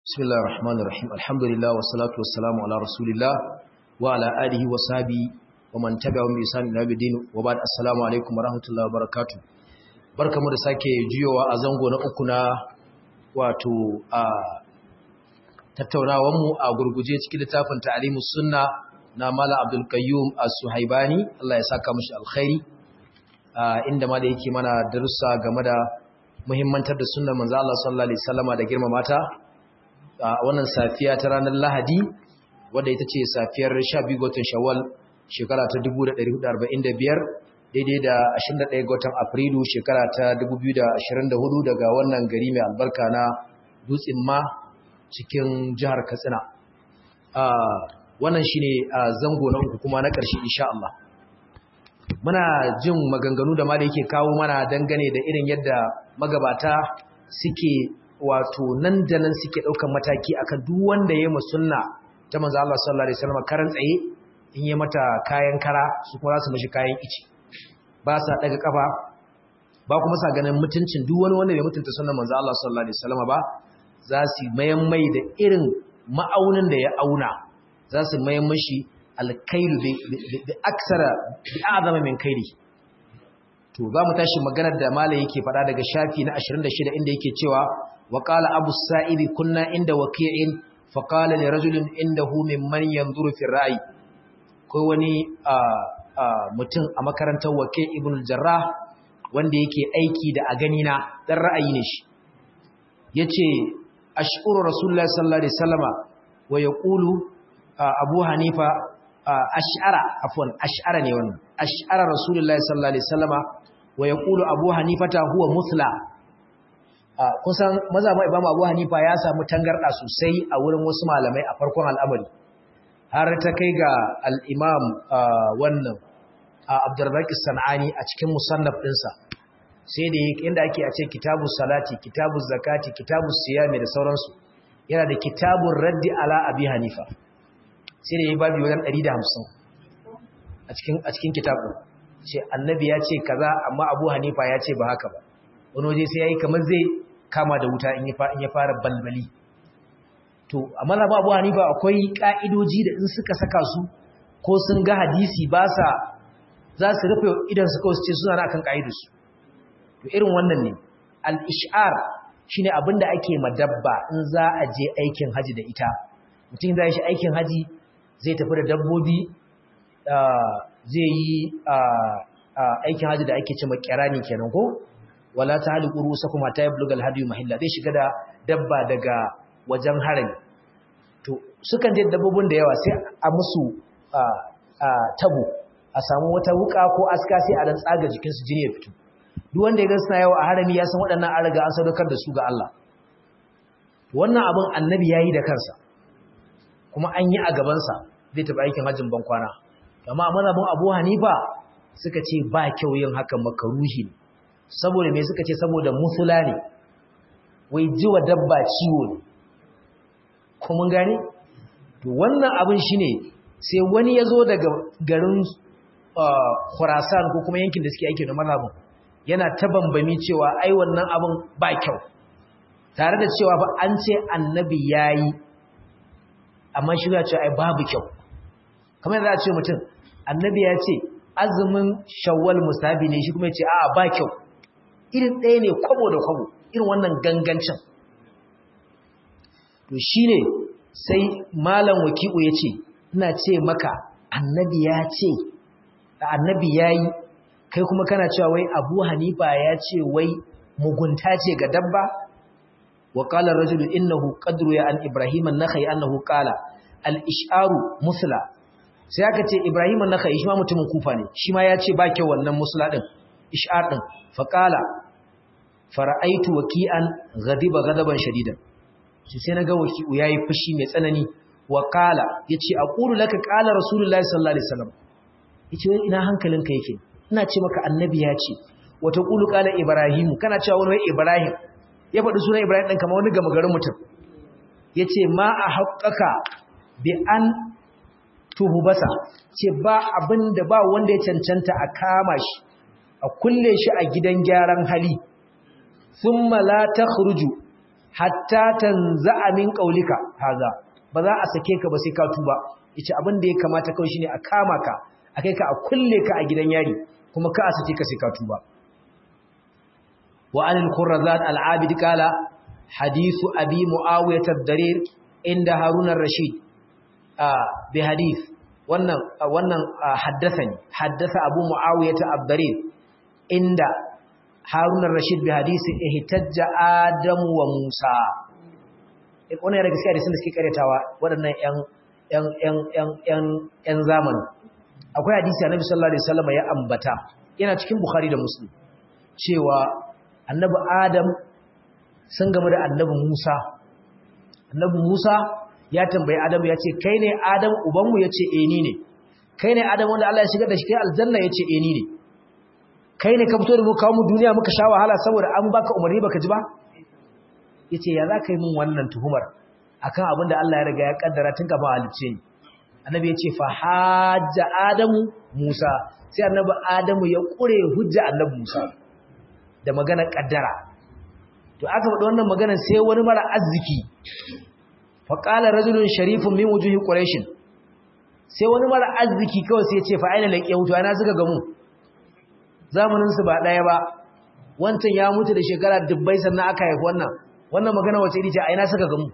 بسم الله الرحمن الرحيم الحمد لله والصلاة والسلام على رسول الله وعلى آله وصحبه ومن تبعهم بإحسان إلى يوم الدين وبعد السلام عليكم ورحمة الله وبركاته barkamu da sake jiyowa a zango na uku na wato a tattaunawar mu a gurguje cikin littafin ta'limus sunna na Malam Abdul Qayyum As-Suhaibani Allah ya saka mishi alkhairi inda ma da yake mana darussa game da muhimmantar da sunnar manzo Allah sallallahu alaihi wasallama da girmama ta a wannan safiya ta ranar Lahadi wadda ita ce safiyar 12 ga watan Shawwal shekara ta 1445 daidai da 21 ga watan Afrilu shekara ta 2024 daga wannan gari mai albarka na Dutsen ma cikin jihar Katsina. wannan shine zango na uku kuma na ƙarshe insha Allah. Muna jin maganganu da ma da yake kawo mana dangane da irin yadda magabata suke wato nan da nan suke ɗaukan mataki akan duk wanda ya yi sunna ta manzo Allah sallallahu alaihi wasallam karan tsaye in yi mata kayan kara su kuma za su mishi kayan ici ba sa daga kafa ba kuma sa ganin mutuncin duk wani wanda bai mutunta sunnar manzo Allah sallallahu alaihi wasallam ba za su mayan mai da irin ma'aunin da ya auna za su mayan mashi alkailu bi aksara bi azama min kairi to za mu tashi maganar da malai yake faɗa daga shafi na 26 inda yake cewa وقال أبو السائب كنا عند وكيع فقال لرجل عنده ممن ينظر في الرأي كوني mutum a makarantar wake ibn jarrah wanda yake aiki da a ganina dan ra'ayi ne shi yace ash'uru rasulullahi sallallahu alaihi wasallama wa yaqulu abu hanifa ash'ara afwan ash'ara ne wannan ash'ara rasulullahi sallallahu alaihi wasallama wa yaqulu abu hanifata huwa muthla kusan mazhabin Imam Abu Hanifa ya samu tangarda sosai a wurin wasu malamai a farkon al'amari har ta kai ga al-Imam wannan Abdurrazzaq Sanani a cikin musannaf ɗinsa sai da inda ake a ce kitabu salati kitabu zakati kitabu siyami da sauransu yana da kitabun raddi ala abi hanifa sai da ya babi wajen 150 a cikin a cikin kitabu ce annabi ya ce kaza amma abu hanifa ya ce ba haka ba wani waje sai ya yi kamar zai kama da wuta in ya fara balbali to a mazhabin abu hanifa akwai ka'idoji da in suka saka su ko sun ga hadisi ba sa za su rufe idan su kawai su ce suna na akan ka'idarsu to irin wannan ne al-ish'ar shine abin da ake madabba in za a je aikin haji da ita mutum za shi aikin haji zai tafi da dabbobi zai yi aikin haji da ake ce makirani kenan ko wala ta hali ƙurusa kuma ta yi blugal hadiyu mahilla zai shiga da dabba daga wajen harami to sukan je dabbobin da yawa sai a musu tabo a samu wata wuka ko aska sai a dan tsaga jikinsu jini ya fito duk wanda ya ga suna yawa a harami ya san waɗannan an riga an sadaukar da su ga Allah wannan abin annabi ya yi da kansa kuma an yi a gabansa zai taɓa aikin hajjin ban kwana amma a mazhabin abu hanifa suka ce ba kyau yin hakan makaruhi ne saboda me suka ce saboda musula ne wai jiwa dabba ciwo ne kuma gane to wannan abin shine sai wani yazo daga garin Khurasan ko kuma yankin da suke aiki da mazhabin yana ta bambami cewa ai wannan abin ba kyau tare da cewa fa an ce annabi yayi amma shi ya ce ai babu kyau kamar yadda a ce mutum annabi ya ce azumin shawwal musabi ne shi kuma ya ce a'a ba kyau irin ɗaya ne kwabo da kwabo irin wannan gangancin to shi ne sai malam waki'u ya ce ina ce maka annabi ya ce annabi ya yi kai kuma kana cewa wai abu hanifa ya ce wai mugunta ce ga dabba wa qala rajulu innahu qadru ya an ibrahim an-nakhai annahu qala al-ish'aru musla sai aka ce ibrahim an-nakhai shi ma mutumin kufa ne shi ma ya ce ba kyau wannan musla din ish'ar din faqala fara'aitu waki'an ghadiba ghadaban shadidan shi sai naga waki'u yayi fushi mai tsanani wa qala yace aqulu laka qala rasulullahi sallallahu alaihi wasallam yace wai ina hankalinka yake ina ce maka annabi ya ce wa taqulu qala ibrahim kana cewa wani wai ibrahim ya faɗi sunan ibrahim din kamar wani gama garin mutum yace ma a haqqaka bi an tuhubasa ce ba abinda ba wanda ya cancanta a kama shi a kulle shi a gidan gyaran hali thumma la takhruju hatta tanza'a min qaulika haza ba za a sake ka ba sai ka tuba yace abin da ya kamata kawai shine a kama ka a kai ka a kulle ka a gidan yari kuma ka a sake ka sai ka tuba wa anil qurrazat al-abid qala hadithu abi muawiyah ad-darir inda harun ar-rashid bi hadith wannan wannan haddathani haddatha abu muawiyah ad-darir inda harun ar-rashid bi hadisi ihtajja adamu wa musa wannan ya daga cikin hadisin da suke karyatawa waɗannan ƴan ƴan ƴan ƴan ƴan ƴan zamani akwai hadisi annabi sallallahu alaihi wasallam ya ambata yana cikin bukhari da muslim cewa annabi adam sun gamu da annabi musa annabi musa ya tambayi adam ya ce kai ne adam ubanmu ya ce eh ni ne kai ne adam wanda Allah ya shigar da shi kai aljanna ya ce eh ni ne kai ne ka fito da mu kawo mu duniya muka sha wahala saboda an baka umarni baka ji ba yace ya za ka yi min wannan tuhumar akan abin da Allah ya riga ya kaddara tun kafin halicce ni annabi ya ce fa hajja adamu musa sai annabi adamu ya kure hujja annabi musa da magana kaddara to aka faɗi wannan magana sai wani mara arziki fa qala rajulun sharifun min wujuhi quraish sai wani mara arziki kawai sai ya ce fa aina laqiyahu to ana suka gamu zamanin su ba daya ba wancan ya mutu da shekara dubbai sannan aka haifi wannan wannan magana wace iri ce aina suka gamu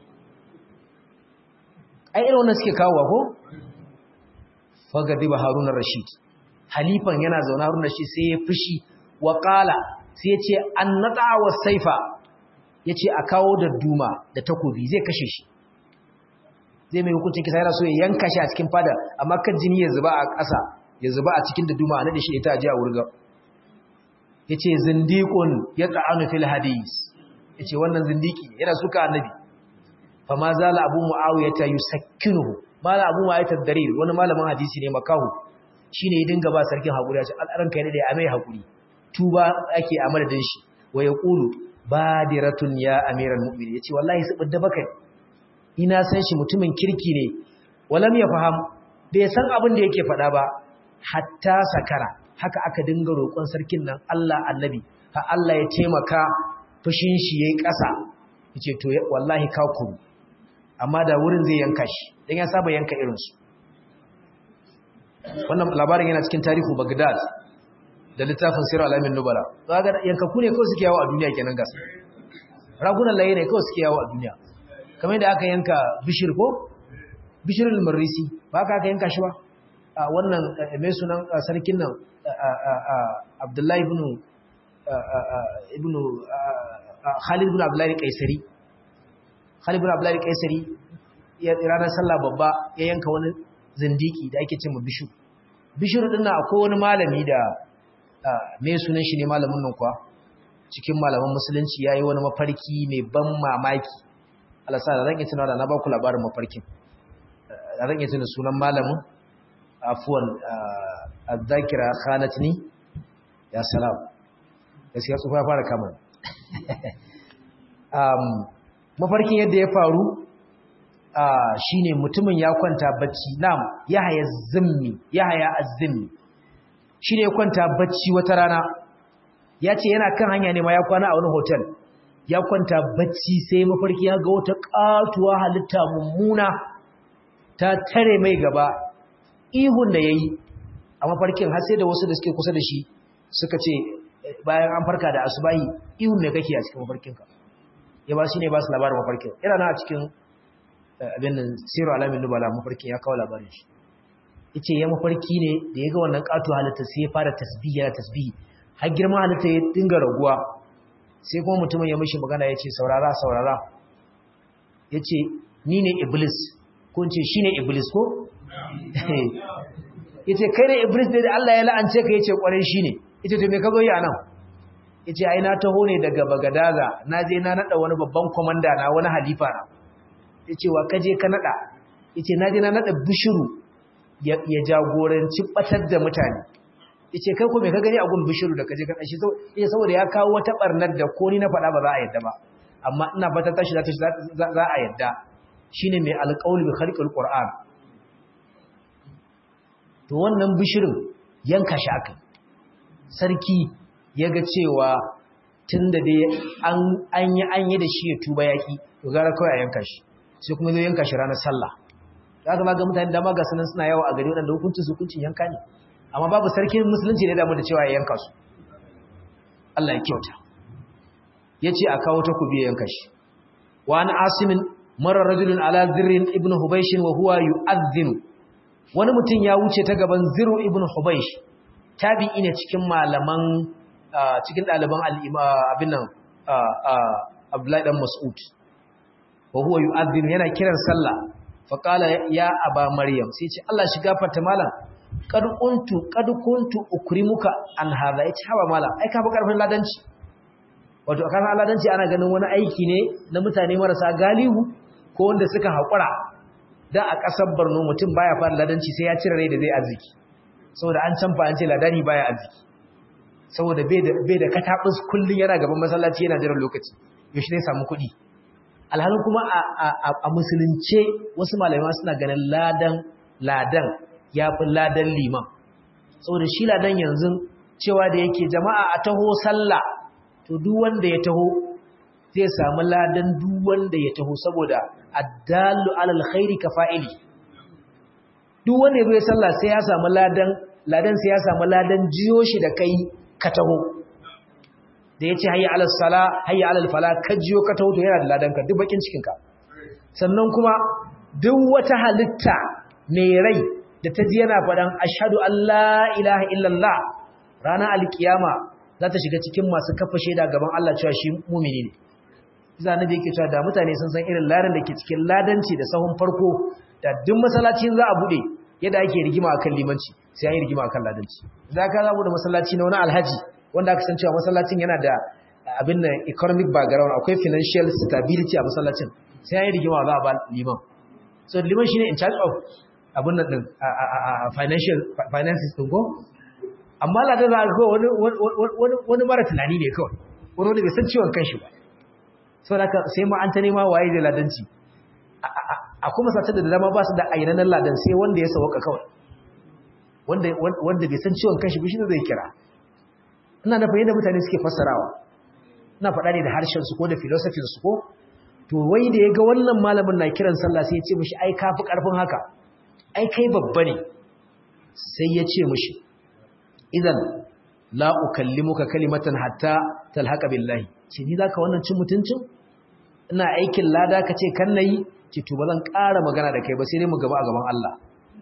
ai irin wannan suke kawowa ko fagadiba harun rashid halifan yana zaune harun rashid sai ya fushi wa qala sai ya ce annata wa saifa yace a kawo da duma da takobi zai kashe shi zai mai hukuncin kisa yana so ya yanka shi a cikin fada amma kan jini ya zuba a ƙasa ya zuba a cikin da duma a nade shi ita a ji a wurga yace zindiqun yata'anu fil hadis yace wannan zindiki yana suka annabi fama zala abu mu'awiyata yusakkinuhu mala abu mu'awiyata darir wani malamin hadisi ne makahu shine ya dinga ba sarkin hakuri ya ce al'aran kai ne da ya mai hakuri tuba ake a madadin shi wa yaqulu badiratun ya amiral mu'minin yace wallahi su bidda bakai ina san shi mutumin kirki ne walam ya faham bai san abin da yake faɗa ba hatta sakara haka aka dinga roƙon sarkin nan Allah annabi ha Allah ya taimaka fushin shi yayi ƙasa yace to wallahi ka kuru amma da wurin zai yanka shi don ya saba yanka irinsu wannan labarin yana cikin tarihu bagdad da littafin sirar alamin nubala za ga yankaku ne kawai suke yawo a duniya kenan gas ragunan laye ne kawai suke yawo a duniya kamar da aka yanka bishir ko bishirin marisi ba ka aka yanka shi ba a wannan mai sunan sarkin nan abdullahi ibn ibn khalid ibn abdullahi kaisari Khalid bin Abdullahi Kaisari ya ranar sallah babba ya yanka wani zindiki da ake cewa bishu bishiru din nan akwai wani malami da me sunan shi ne malamin nan kuwa cikin malaman musulunci yayi wani mafarki mai ban mamaki Allah sa da zan yi tunawa da na ba ku labarin mafarkin da zan yi tuna sunan malamin afwan azzakira khanatni ya salam gaskiya tsufa ya fara kama mafarkin yadda ya faru shi ne mutumin ya kwanta bacci nam ya haya zimmi ya haya azimmi shi ne ya kwanta bacci wata rana ya ce yana kan hanya ne ma ya kwana a wani hotel ya kwanta bacci sai mafarki ya ga wata katuwa halitta mummuna ta tare mai gaba ihun da ya yi a mafarkin har sai da wasu da suke kusa da shi suka ce bayan an farka da asubahi ihun mai kake a cikin mafarkinka ya ba shi ne ba su labarin mafarkin yana na a cikin abin da siru alamin nubala mafarkin ya kawo labarin shi yace ya mafarki ne da ya ga wannan kato halitta sai ya fara tasbihi ya tasbihi har girman halitta ya dinga raguwa sai kuma mutumin ya mishi magana ya ce saurara saurara ya ce ni ne iblis ko ce shi ne iblis ko? ya ce kai ne iblis ne da Allah ya la'ance ka ya ce kwarai shi ne ya ce to me ka zo yi a nan ya ce ai na taho ne daga bagadaza na je na naɗa wani babban kwamanda na wani halifa na ya ce wa ka je ka naɗa ya ce na je na naɗa bishiru ya jagoranci ɓatar da mutane ya ce kai ko me ka gani a gun bishiru da ka je ka ɗashi ya saboda ya kawo wata ɓarnar da ko ni na faɗa ba za a yadda ba amma ina fata tashi za a yadda shine mai alƙawli bi khalqil qur'an to wannan bishirin yanka shi akai sarki ya ga cewa tun da dai an an yi an yi da shi ya tuba yaki to gara kawai a yanka shi sai kuma zai yanka shi ranar sallah za ka ga mutane dama ga sanan suna yawo a gari waɗanda hukuncin su hukuncin yanka ne amma babu sarkin musulunci ne damu da cewa ya yanka su Allah ya kyauta ya ce a kawo takobi ya yanka shi wa an asimin marar rajulun ala zirrin ibn hubaishin wa huwa yu'adhdhinu wani mutum ya wuce ta gaban ziru ibn hubaish tabi'i ne cikin malaman cikin ɗaliban abin nan abdullahi dan mas'ud wa huwa yu'adhdhinu yana kiran sallah fa qala ya aba maryam sai ce Allah shiga fata malam kad kuntu kad kuntu ukrimuka an hadha yace haba malam ai ka fi karfin ladanci wato kan ladanci ana ganin wani aiki ne na mutane marasa galihu ko wanda suka haƙura da a ƙasar Borno mutum baya fara ladanci sai ya cire rai da zai arziki saboda an canfa an ce ladani baya arziki saboda bai da bai da katabus kullun yana gaban masallaci yana jiran lokaci yaushe ne samu kuɗi alhalin kuma a musulunce wasu malamai suna ganin ladan ladan ya fi ladan liman saboda shi ladan yanzu cewa da yake jama'a a taho sallah to duk wanda ya taho zai samu ladan duk wanda ya taho saboda addallu alal khairi ka fa'ili duk wanda ya bai sallah sai ya samu ladan ladan sai ya samu ladan jiyo shi da kai ka taho da yace hayya alal sala hayya alal fala ka jiyo ka taho to yana da ladan ka duk bakin cikin ka sannan kuma duk wata halitta mai rai da ta ji yana faɗan ashhadu an la ilaha illallah ranar alkiyama za ta shiga cikin masu kafa shaida gaban Allah cewa shi mumini ne za na da yake cewa da mutane sun san irin ladan da ke cikin ladanci da sahun farko da duk masallaci za a bude yadda ake rigima akan limanci sai an yi rigima akan ladanci za ka zamu da masallaci na wani alhaji wanda aka san cewa masallacin yana da abin da economic background akwai financial stability a masallacin sai an yi rigima za a ba liman so liman shine in charge of abin nan din financial finances din ko amma ladan za a ga wani wani mara tunani ne kawai wani wanda bai san ciwon kanshi ba sau da sai ma an ta nema waye da ladanci a kuma satar da dama ba su da ainihin ladan sai wanda ya sauka kawai wanda bai san ciwon kanshi bishi zai kira ina na fahimta mutane suke fassarawa ina faɗa ne da harshensu ko da filosofinsu ko to wai da ya ga wannan malamin na kiran sallah sai ya ce mishi ai kafi ƙarfin haka ai kai babba ne sai ya ce mishi idan la ukallimuka kalimatan hatta talhaqa billahi ce ni zaka wannan cin mutuncin ina aikin lada kace kan nayi ce to bazan ƙara magana da kai ba sai dai mu gaba a gaban Allah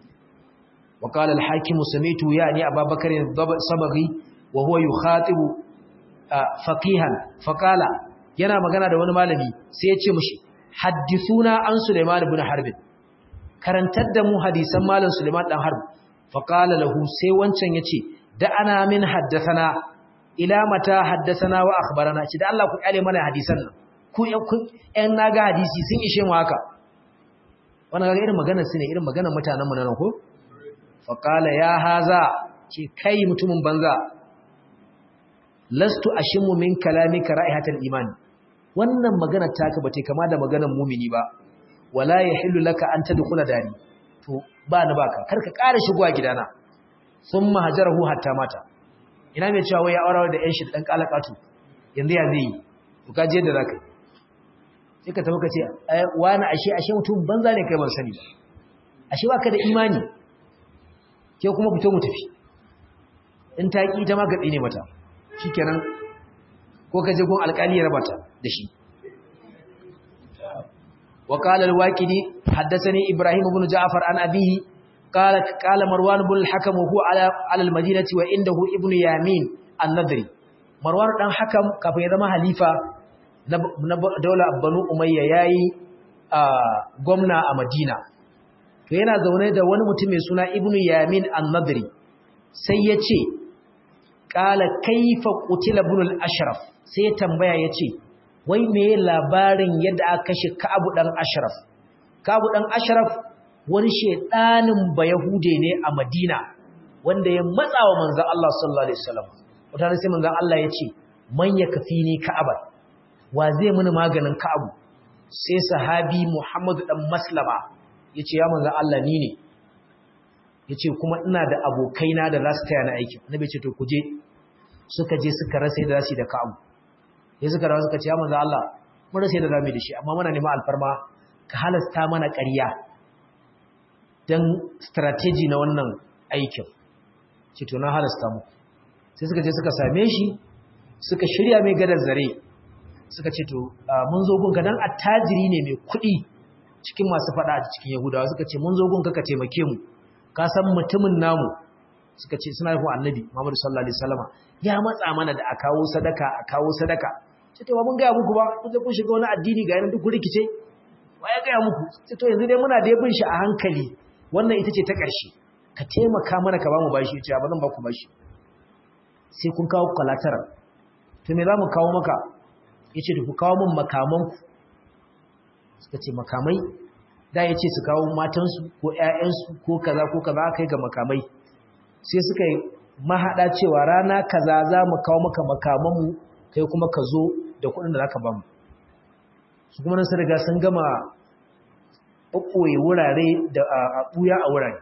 wa qala al-hakim samitu yani abubakar sabaghi wa huwa yukhatibu faqihan faqala yana magana da wani malami sai ya ce mishi haddithuna an sulaiman ibn harb karantar da mu hadisan malam sulaiman dan harb faqala lahu sai wancan yace da ana min haddathana ila mata haddathana wa akhbarana ci da Allah ku kyale mana hadisan nan ku ƴan naga hadisi sun ishe mu haka wannan ga irin maganar su ne irin maganar mutanen mu nan ko fa qala ya haza ce kai mutumin banza lastu ashimu min kalamika ra'ihatal iman wannan magana taka bate kama da maganar mumini ba wala yahillu laka an tadkhula dari to ba ni baka karka ƙara shigowa gidana sun mahajarahu hatta mata ina mai cewa wai ya aurawa da yan shi da ɗan ƙalaƙatu yanzu ya zai yi to ka je da za ka yi sai ka tafi ka ce wani ashe ashe mutum banza ne kai ban sani ba ashe ba ka da imani ke kuma fito mu tafi in ta ƙi ta ma ka tsine mata shi kenan ko ka je gun alƙali ya rabata da shi وقال الواكدي حدثني إبراهيم بن جعفر عن أبيه قال قال مروان بن الحكم وهو على على المدينه وعنده ابن يامين النضري مروان دان حكم kafin ya zama halifa na daular Banu Umayya yayi gwamna a Madina to yana zaune da wani mutum mai suna Ibn Yamin an-Nadri sai yace qala kayfa qutila ibn al-Ashraf sai ya tambaya yace wai me labarin yadda aka kashe Ka'ab dan Ashraf Ka'ab dan Ashraf wani shedanin bayahude ne a Madina wanda ya matsa wa manzon Allah sallallahu alaihi wasallam wata sai manzon Allah ya ce man yakfini ka'aba wa zai muni maganin ka'abu sai sahabi Muhammad dan Maslama yace ya manzon Allah ni ne yace kuma ina da abokaina da za su taya na aiki annabi ce to kuje suka je suka rasa da zasu da ka'abu ya suka rawa suka ce ya manzo Allah mun rasa da zamu da shi amma muna neman alfarma ka halasta mana ƙarya dan strategy na wannan aikin ce to na halasta mu sai suka je suka same shi suka shirya mai gadar zare suka ce to mun zo gunka dan attajiri ne mai kuɗi cikin masu faɗa a cikin yahudawa suka ce mun zo gunka ka taimake mu ka san mutumin namu suka ce suna nufin annabi Muhammadu sallallahu alaihi wasallama ya matsa mana da a kawo sadaka a kawo sadaka ce to ba mun gaya muku ba kun je kun shiga wani addini ga yanan duk kun rikice wa ya gaya muku ce to yanzu dai muna da bin shi a hankali wannan ita ce ta ƙarshe ka taimaka mana ka ba mu bashi ce ba zan ba ku bashi sai kun kawo collateral to me za mu kawo maka yace da ku kawo min makamanku suka ce makamai da ya ce su kawo matansu ko ‘ya'yansu ko kaza ko kaza aka yi ga makamai sai suka yi mahaɗa cewa rana kaza za mu kawo maka makamanmu kai kuma ka zo da kuɗin da za ka ba mu su kuma nan sun riga sun gama ɓaɓɓoye wurare da a ɓuya a wurare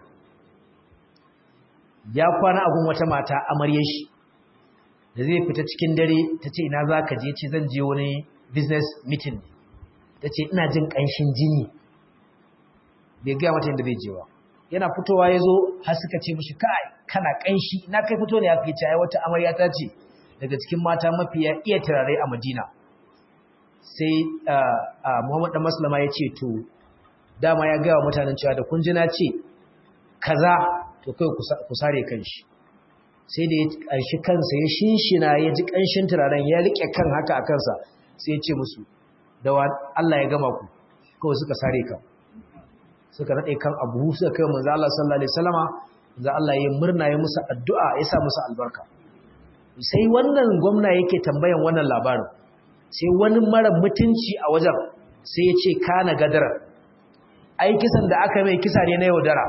ya kwana agun wata mata amarya shi da zai fita cikin dare ta ce ina za ka je ce zan je wani business meeting ta ce ina jin ƙanshin jini bai gaya mata yadda zai je ba yana fitowa ya zo har suka ce mashi kai kana ƙanshi na kai fito ne aka yi ai wata amarya ta ce daga cikin mata mafiya iya turare a madina sai muhammad dan maslama ya ce to dama ya gaya wa mutanen cewa da kun ji na ce kaza to kai ku sare kanshi sai da ya ƙanshi kansa ya shinshina ya ji ƙanshin turaren ya riƙe kan haka a kansa sai ya ce musu da Allah ya gama ku kawai suka sare kan suka nade kan abu suka kai manzo Allah sallallahu alaihi wasallama manzo Allah ya murna ya musu addu'a ya sa musu albarka sai wannan gwamna yake tambayan wannan labarin sai wani mara mutunci a wajen sai ya ce kana gadara ai kisan da aka mai kisa ne na yaudara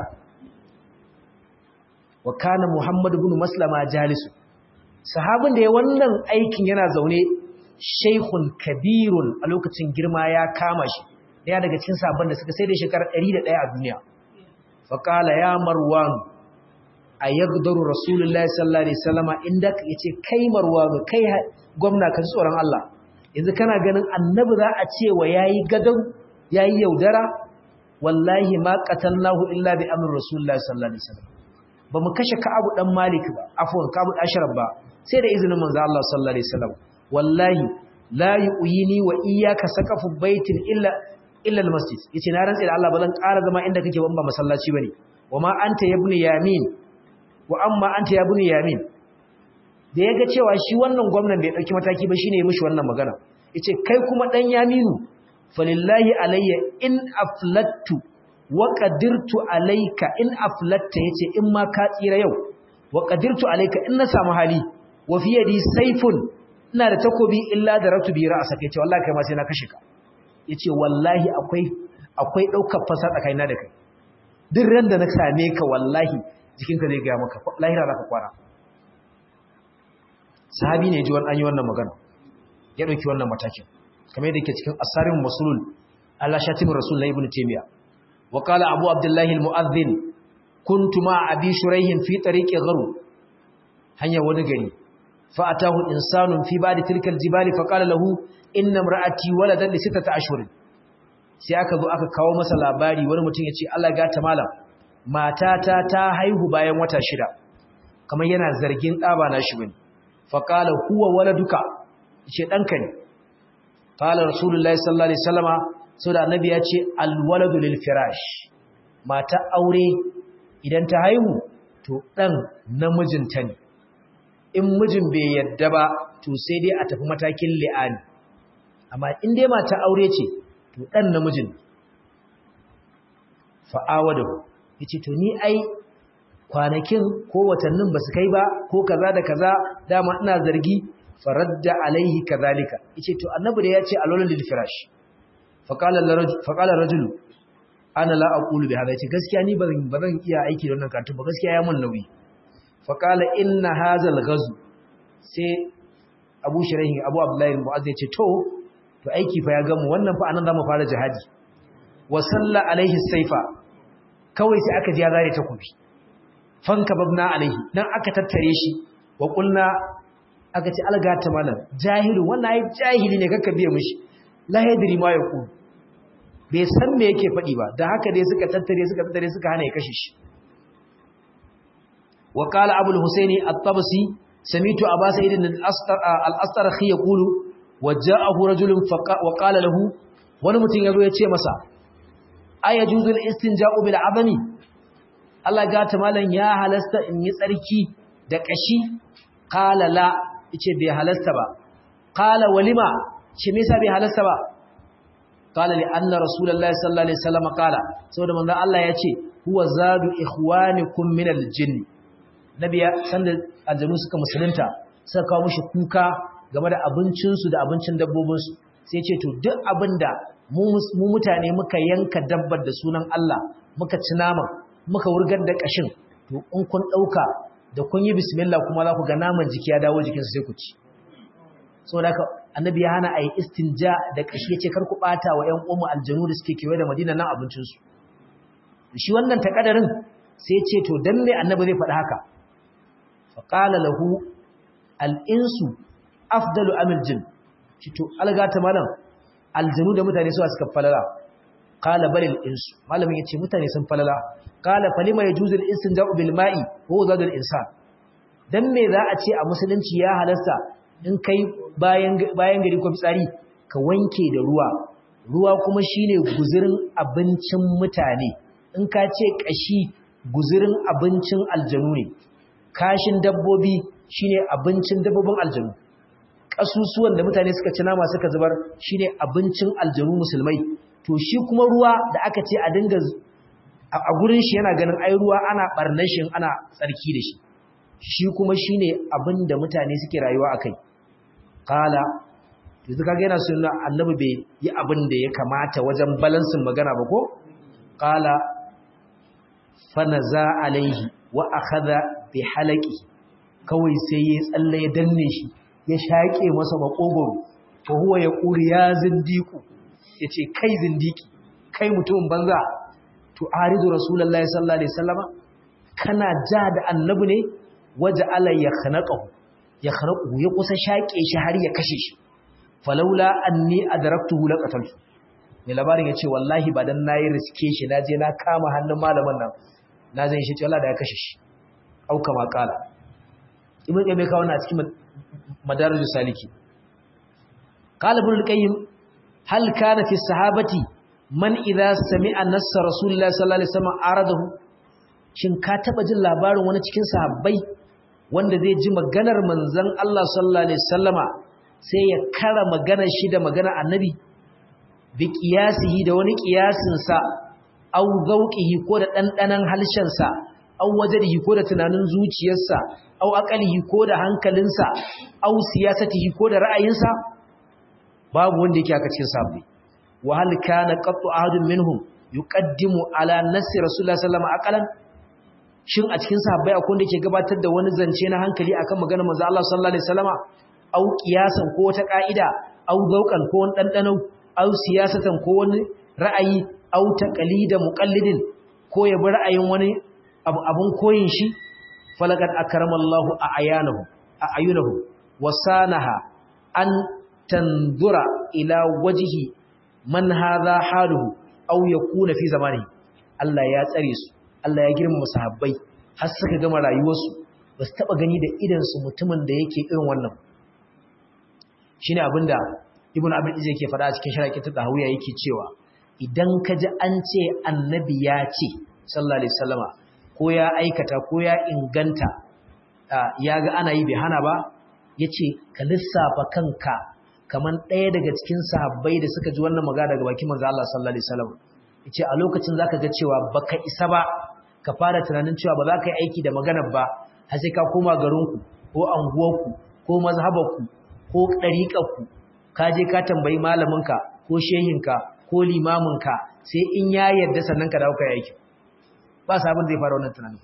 wa kana Muhammad ibn Maslama jalisu sahabin da ya wannan aikin yana zaune shaikhun kabirun a lokacin girma ya kama shi daya daga cikin sabon da suka sai da shekarar 101 a duniya faqala ya marwan ayagdaru rasulullahi sallallahu alaihi wasallama inda yace kai marwan kai gwamna ka tsoron Allah yanzu kana ganin annabi za a ce wa yayi gadan yayi yaudara wallahi ma qatalnahu illa bi amri rasulullahi sallallahu alaihi wasallam bamu kashe ka'abu dan malik ba afwan ka'abu ashraf ba sai da izinin manzo Allah sallallahu alaihi wasallam wallahi la yu'yini wa iyyaka saqafu baitin illa illa almasjid yace na rantsa da Allah bazan ƙara zama inda kake ban ba masallaci bane wama anta ibnu yamin wa amma anta ibnu yamin da yaga cewa shi wannan gwamnan bai dauki mataki ba shine ya mishi wannan magana yace kai kuma dan yaminu falillahi alayya in aflattu wa qadirtu alayka in aflatta yace in ma ka tsira yau wa qadirtu alayka in na samu hali wa fi yadi sayfun ina da takobi illa da ratu bi ra'sa kai ce wallahi kai ma sai na kashe ka yace wallahi akwai akwai daukar fasa tsakanina da kai duk ran da na same ka wallahi jikinka zai ga maka lahira zaka kwara sahabi ne ji wannan yi wannan magana ya dauki wannan matakin kamar yadda yake cikin asarin masulul Allah shatimin rasulullahi ibn taymiya wa qala abu abdullahi almu'adhdhin kuntu ma abi shuraihin fi tariqi gharu hanya wani gari فأتاه إنسان في بعد تلك الجبال فقال له إن امرأتي ولدا لستة أشهر sai aka zo aka kawo masa labari wani mutum ya ce Allah ga ta malam matata ta haihu bayan wata shida kamar yana zargin ɗaba na shi bane faqala huwa waladuka ce ɗanka ne qala rasulullahi sallallahu alaihi wasallama so da annabi ya ce al waladu lil firash mata aure idan ta haihu to ɗan namijinta ne in mijin bai yadda ba to sai dai a tafi matakin li'ani amma in dai mata aure ce to dan namijin fa'awa da yace to ni ai kwanakin ko watannin ba su kai ba ko kaza da kaza dama ina zargi faradda alaihi kazalika yace to annabi da yace alolul lil firash faqala faqala rajul ana la aqulu bi hada yace gaskiya ni bazan bazan iya aiki da wannan karatu ba gaskiya ya mun nauyi faƙala inna hazal gazu sai abu shirahin abu abdullahi mu'azz ya ce to to aiki fa ya gamu wannan fa anan zamu fara jihadi wa salla alaihi saifa kawai sai aka ji ya zare takobi fanka babna alaihi dan aka tattare shi wa qulna aka ce algata malam jahilu wannan ai jahili ne kakka biya mishi la yadri ma yaqul bai san me yake faɗi ba da haka dai suka tattare suka tattare suka hana ya kashe shi wa qala abul husaini at-tabsi samitu aba sa'id al-astarkhi yaqulu wa ja'ahu rajulun wa qala lahu wani mutum yazo ya ce masa ayajuzul istinja'u bil azami Allah ga ta malan ya halasta in yi tsarki da kashi qala la yace bai halasta ba qala walima shi me yasa bai halasta ba qala li anna rasulullahi sallallahu alaihi wasallam qala saboda manzon Allah yace huwa zadu ikhwanikum min al-jinn nabiya sanda aljanu suka musulunta suka kawo mishi kuka game da abincinsu da abincin dabbobinsu sai ce to duk abinda mu mutane muka yanka dabbar da sunan Allah muka ci naman muka wurgar da kashin to in kun dauka da kun yi bismillah kuma za ku ga naman jiki ya dawo jikinsu sai ku ci saboda haka annabi ya hana a yi istinja da kashi ya ce kar ku ɓata wa 'yan umu aljanu da suke kewaye da madina nan abincinsu shi wannan takadarin sai ce to don me annabi zai faɗi haka faƙala lahu al'insu afdalu amil jin ci to algata malam aljanu da mutane suwa suka falala ƙala balil insu malamin ya ce mutane sun falala ƙala falima ya juzul istinja bil ma'i ko zadul insan dan me za a ce a musulunci ya halasta in kai bayan gari ko fitsari ka wanke da ruwa ruwa kuma shine guzurin abincin mutane in ka ce kashi guzurin abincin aljanu ne kashin dabbobi shine abincin dabbobin aljanu kasusuwan da mutane suka ci nama suka zubar shine abincin aljanu musulmai to shi kuma ruwa da aka ce a dinga a gurin shi yana ganin ai ruwa ana barnashin ana tsarki da shi shi kuma shine abin da mutane suke rayuwa akai kala yanzu kaga yana sunna annabi bai yi abin da ya kamata wajen balansin magana ba ko kala fanaza alaihi wa akhadha bi halaqi kawai sai ya tsalle ya danne shi ya shake masa makogoro fa huwa yaqulu ya zindiku yace kai zindiki kai mutumin banza to aridu rasulullahi sallallahu alaihi wasallama kana ja da annabi ne waje ala ya khanaqahu ya khanaqahu ya kusa shaƙe shi har ya kashe shi falaula anni adraktuhu laqataltu mai labarin yace wallahi ba dan nayi riske shi naje na kama hannun malamin nan na zan shi ce Allah da ya kashe shi au kama kala ibn qayyim ka wannan a cikin madarijus saliki qala ibn al-qayyim hal kana fi sahabati man idza sami'a nassa rasulullahi sallallahu alaihi wasallam aradahu shin ka taba jin labarin wani cikin sahabbai wanda zai ji maganar manzon Allah sallallahu alaihi wasallama sai ya kara maganar shi da maganar annabi bi qiyasihi da wani qiyasin sa aw zauqihi ko da dandanan halshen sa aw wajdihi ko da tunanin zuciyarsa aw aqalihi ko da hankalinsa aw siyasatihi ko da ra'ayinsa babu wanda yake aka cikin sahabbai wa hal kana qattu ahadun minhum yuqaddimu ala nassi rasulullah sallallahu alaihi wasallam aqalan shin a cikin sahabbai akwai wanda ke gabatar da wani zance na hankali akan maganar manzo Allah sallallahu alaihi wasallama au qiyasan ko wata ka'ida au zauqan ko wani dandano au siyasatan ko wani ra'ayi au taqlida muqallidin ko ya bi ra'ayin wani abun koyin shi falaqad akramallahu a'yanahu a'yunahu wasanaha an tanzura ila wajhi man hadha haluhu aw yakuna fi zamani Allah ya tsare su Allah ya girmama sahabbai har suka gama rayuwarsu ba su taba gani da idan su mutumin da yake irin wannan shine abinda ibnu abin izai yake faɗa a cikin sharaki ta dahawiya yake cewa idan ka ji an ce annabi ya ce sallallahu alaihi wasallama ko ya aikata ko ya inganta ya ga ana yi bai hana ba yace ka lissafa kanka kaman ɗaya daga cikin sahabbai da suka ji wannan magana daga bakin manzo Allah sallallahu alaihi wasallam yace a lokacin zaka ga cewa baka isa ba ka fara tunanin cewa ba za ka yi aiki da maganar ba har sai ka koma garinku ko anguwarku ko mazhabarku ko ɗariƙarku ka je ka tambayi malaminka ko shehinka ko limaminka sai in ya yarda sannan ka dawo ka yi aiki ba sabon zai fara wannan tunanin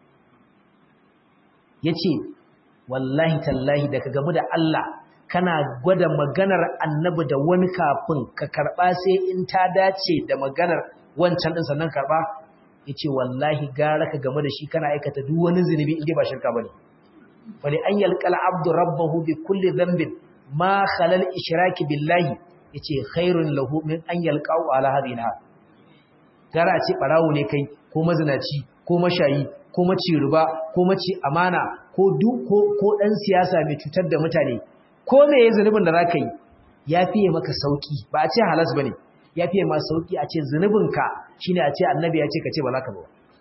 yace wallahi tallahi da ka gamu da Allah kana gwada maganar annabi da wani kafin ka karba sai in ta dace da maganar wancan din sannan karba yace wallahi gara ka game da shi kana aikata duk wani zinubi inda ba shirka bane wali an yalqal abdu rabbahu bi kulli dhanbin ma khalal ishraki billahi yace khairun lahu min an yalqau ala hadhihi al gara a ce barawo ne kai ko mazinaci ko mashayi ko maci riba ko maci amana ko duk ko ko dan siyasa mai cutar da mutane ko me yayin zunubin da zaka yi ya fiye maka sauki ba a ce halas bane ya fiye ma sauki a ce zunubinka shine a ce annabi ya ce ka ce ba za ka ba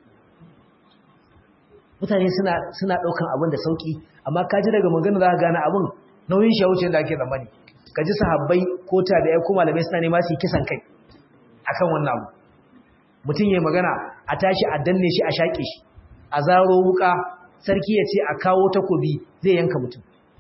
mutane suna suna daukan abin da sauki amma ka ji daga magana za ka gane abin nauyin shi wuce da ake zamani ka ji sahabbai ko tabi'ai ko malamai suna nema su yi kisan kai akan wannan abu mutum yayi magana a tashi a danne shi a shaƙe shi a zaro wuka sarki ya ce a kawo takobi zai yanka mutum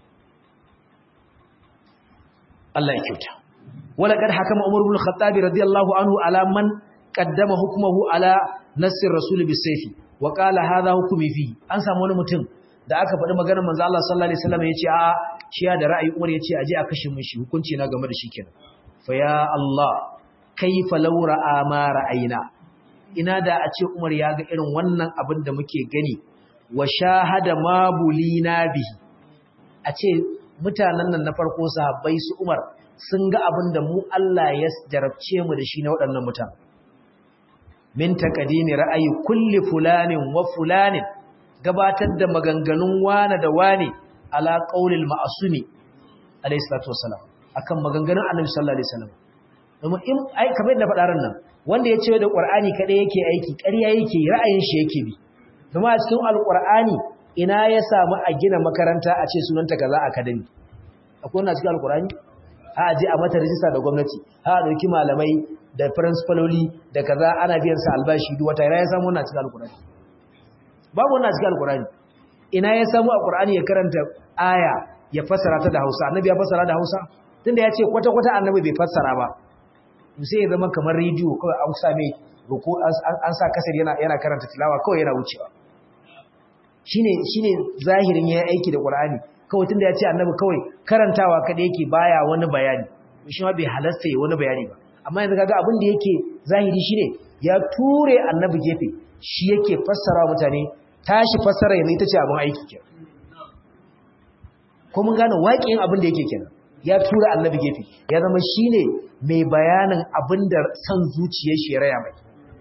Allah ya kyauta wala kad hakama Umar ibn Khattab radiyallahu anhu ala man qaddama hukmuhu ala nassir rasul bisayfi wa qala hadha hukmi fi an samu wani mutum da aka faɗi maganar manzo Allah sallallahu alaihi wasallam yace a shi ya da ra'ayi Umar yace aje a kashe mun shi hukunci na game da shi kenan fa ya Allah kaifa law ra'a ma ra'ayna ina da a ce Umar ya ga irin wannan abin da muke gani wa shahada ma bulina bihi a ce mutanen nan na farko sahabbai su Umar sun ga abin da mu Allah ya jarabce mu da shi na waɗannan mutane min taqdimi ra'ayi kulli fulanin wa fulanin gabatar da maganganun wane da wane ala qaulil ma'sumi alayhi salatu wassalam akan maganganun Annabi sallallahu alaihi wasallam domin in ai kamar yadda faɗa ran nan wanda ya ce da Qur'ani kadai yake aiki ƙarya yake ra'ayin shi yake bi kuma a cikin alqur'ani ina ya samu a gina makaranta a ce sunanta kaza academy akwai wannan cikin alqur'ani a je a mata rijista da gwamnati a dauki malamai da principaloli da kaza ana biyan sa albashi duk wata ina ya samu wannan cikin alqur'ani babu wannan cikin alqur'ani ina ya samu a qur'ani ya karanta aya ya fassara ta da Hausa annabi ya fassara da Hausa tunda ya ce kwata kwata annabi bai fassara ba sai ya zama kamar rediyo kawai an sa mai ruku an sa kasar yana yana karanta tilawa kawai yana wucewa shine shine zahirin yayin aiki da Qur'ani kawai tunda ya ce annabi kawai karantawa kada yake baya wani bayani shi ma bai halasta yi wani bayani ba amma yanzu kaga abin da yake zahiri shine ya ture annabi gefe shi yake fassara mutane tashi fassara yanzu ita ce abin aiki kenan ko mun gane waƙin abin da yake kenan ya tura annabi gefe ya zama shine mai bayanin abin da san zuciyar shi ya raya mai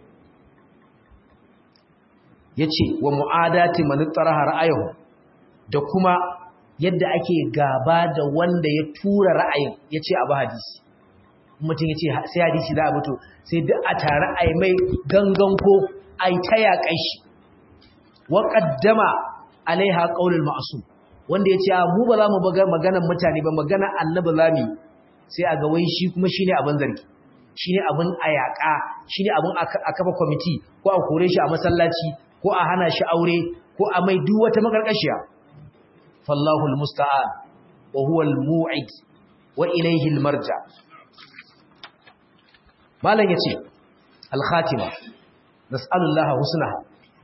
yace wa mu'adati man taraha ra'ayuhu da kuma yadda ake gaba da wanda ya tura ra'ayin yace abu hadisi mutum yace sai hadisi za a mutu sai duk a tare ai mai gangan ko ai ta yaƙai shi wa qaddama alaiha qaulul ma'sum wanda yace a mu ba za mu baga maganar mutane ba maganar annabi zamu sai a ga wai shi kuma shine abin zargi shine abin ayaka shine abin a kafa committee ko a kore shi a masallaci ko a hana shi aure ko a mai duk wata makarkashiya fallahu almusta'an wa huwa almu'id wa ilayhi almarja malan yace alkhatima nas'alullaha husnaha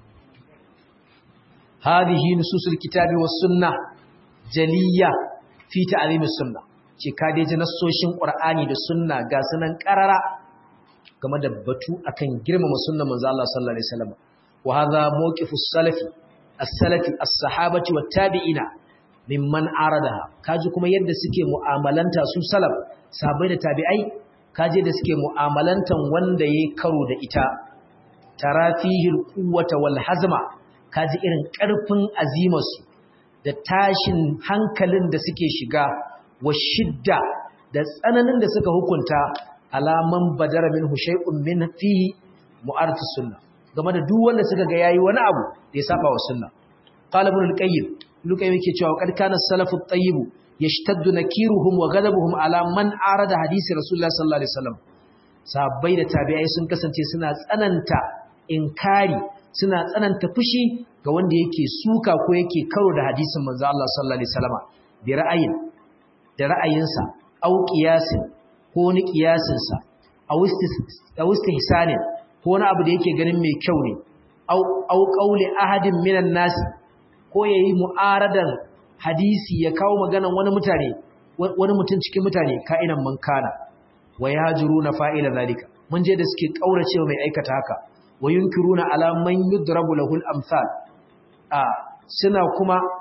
hadhihi nususul kitabi was sunnah jaliya fi ta'zim as-sunnah ce ka dai ji nassoshin qur'ani da sunna ga sunan qarara game da batu akan girmama sunnar manzo Allah sallallahu alaihi wasallam wa hadha mawqifu as-salafi as-salafi as-sahabati wat-tabi'ina mimman aradaha kaji kuma yadda suke mu'amalanta su salaf sahabbai da tabi'ai kaje da suke mu'amalantan wanda yayi karo da ita tarafihil quwwata wal hazma kaji irin karfin azimarsu da tashin hankalin da suke shiga wa shidda da tsananin da suka hukunta alaman badara min hushay'un min fi mu'arati sunna game da duk wanda suka ga yayi wani abu da ya saba wa sunna qala ibn al-qayyim lukai yake cewa kad kana salafu at-tayyib yashtaddu nakiruhum wa ghadabuhum ala man arada hadisi rasulullah sallallahu alaihi wasallam sahabbai da tabi'ai sun kasance suna tsananta inkari suna tsananta fushi ga wanda yake suka ko yake karo da hadisin manzo Allah sallallahu alaihi wasallam bi ra'ayin da ra'ayinsa au qiyasin ko ni qiyasinsa aw istihsanin ko wani abu da yake ganin mai kyau ne au au qauli ahadin minan nas ko yayi mu'aradan hadisi ya kawo maganan wani mutane wani mutum cikin mutane ka'inan man kana wa yajuruna fa'ila zalika mun je da suke kauracewa mai aikata haka wa yunkiruna ala man yudrabu lahu al-amsal a suna kuma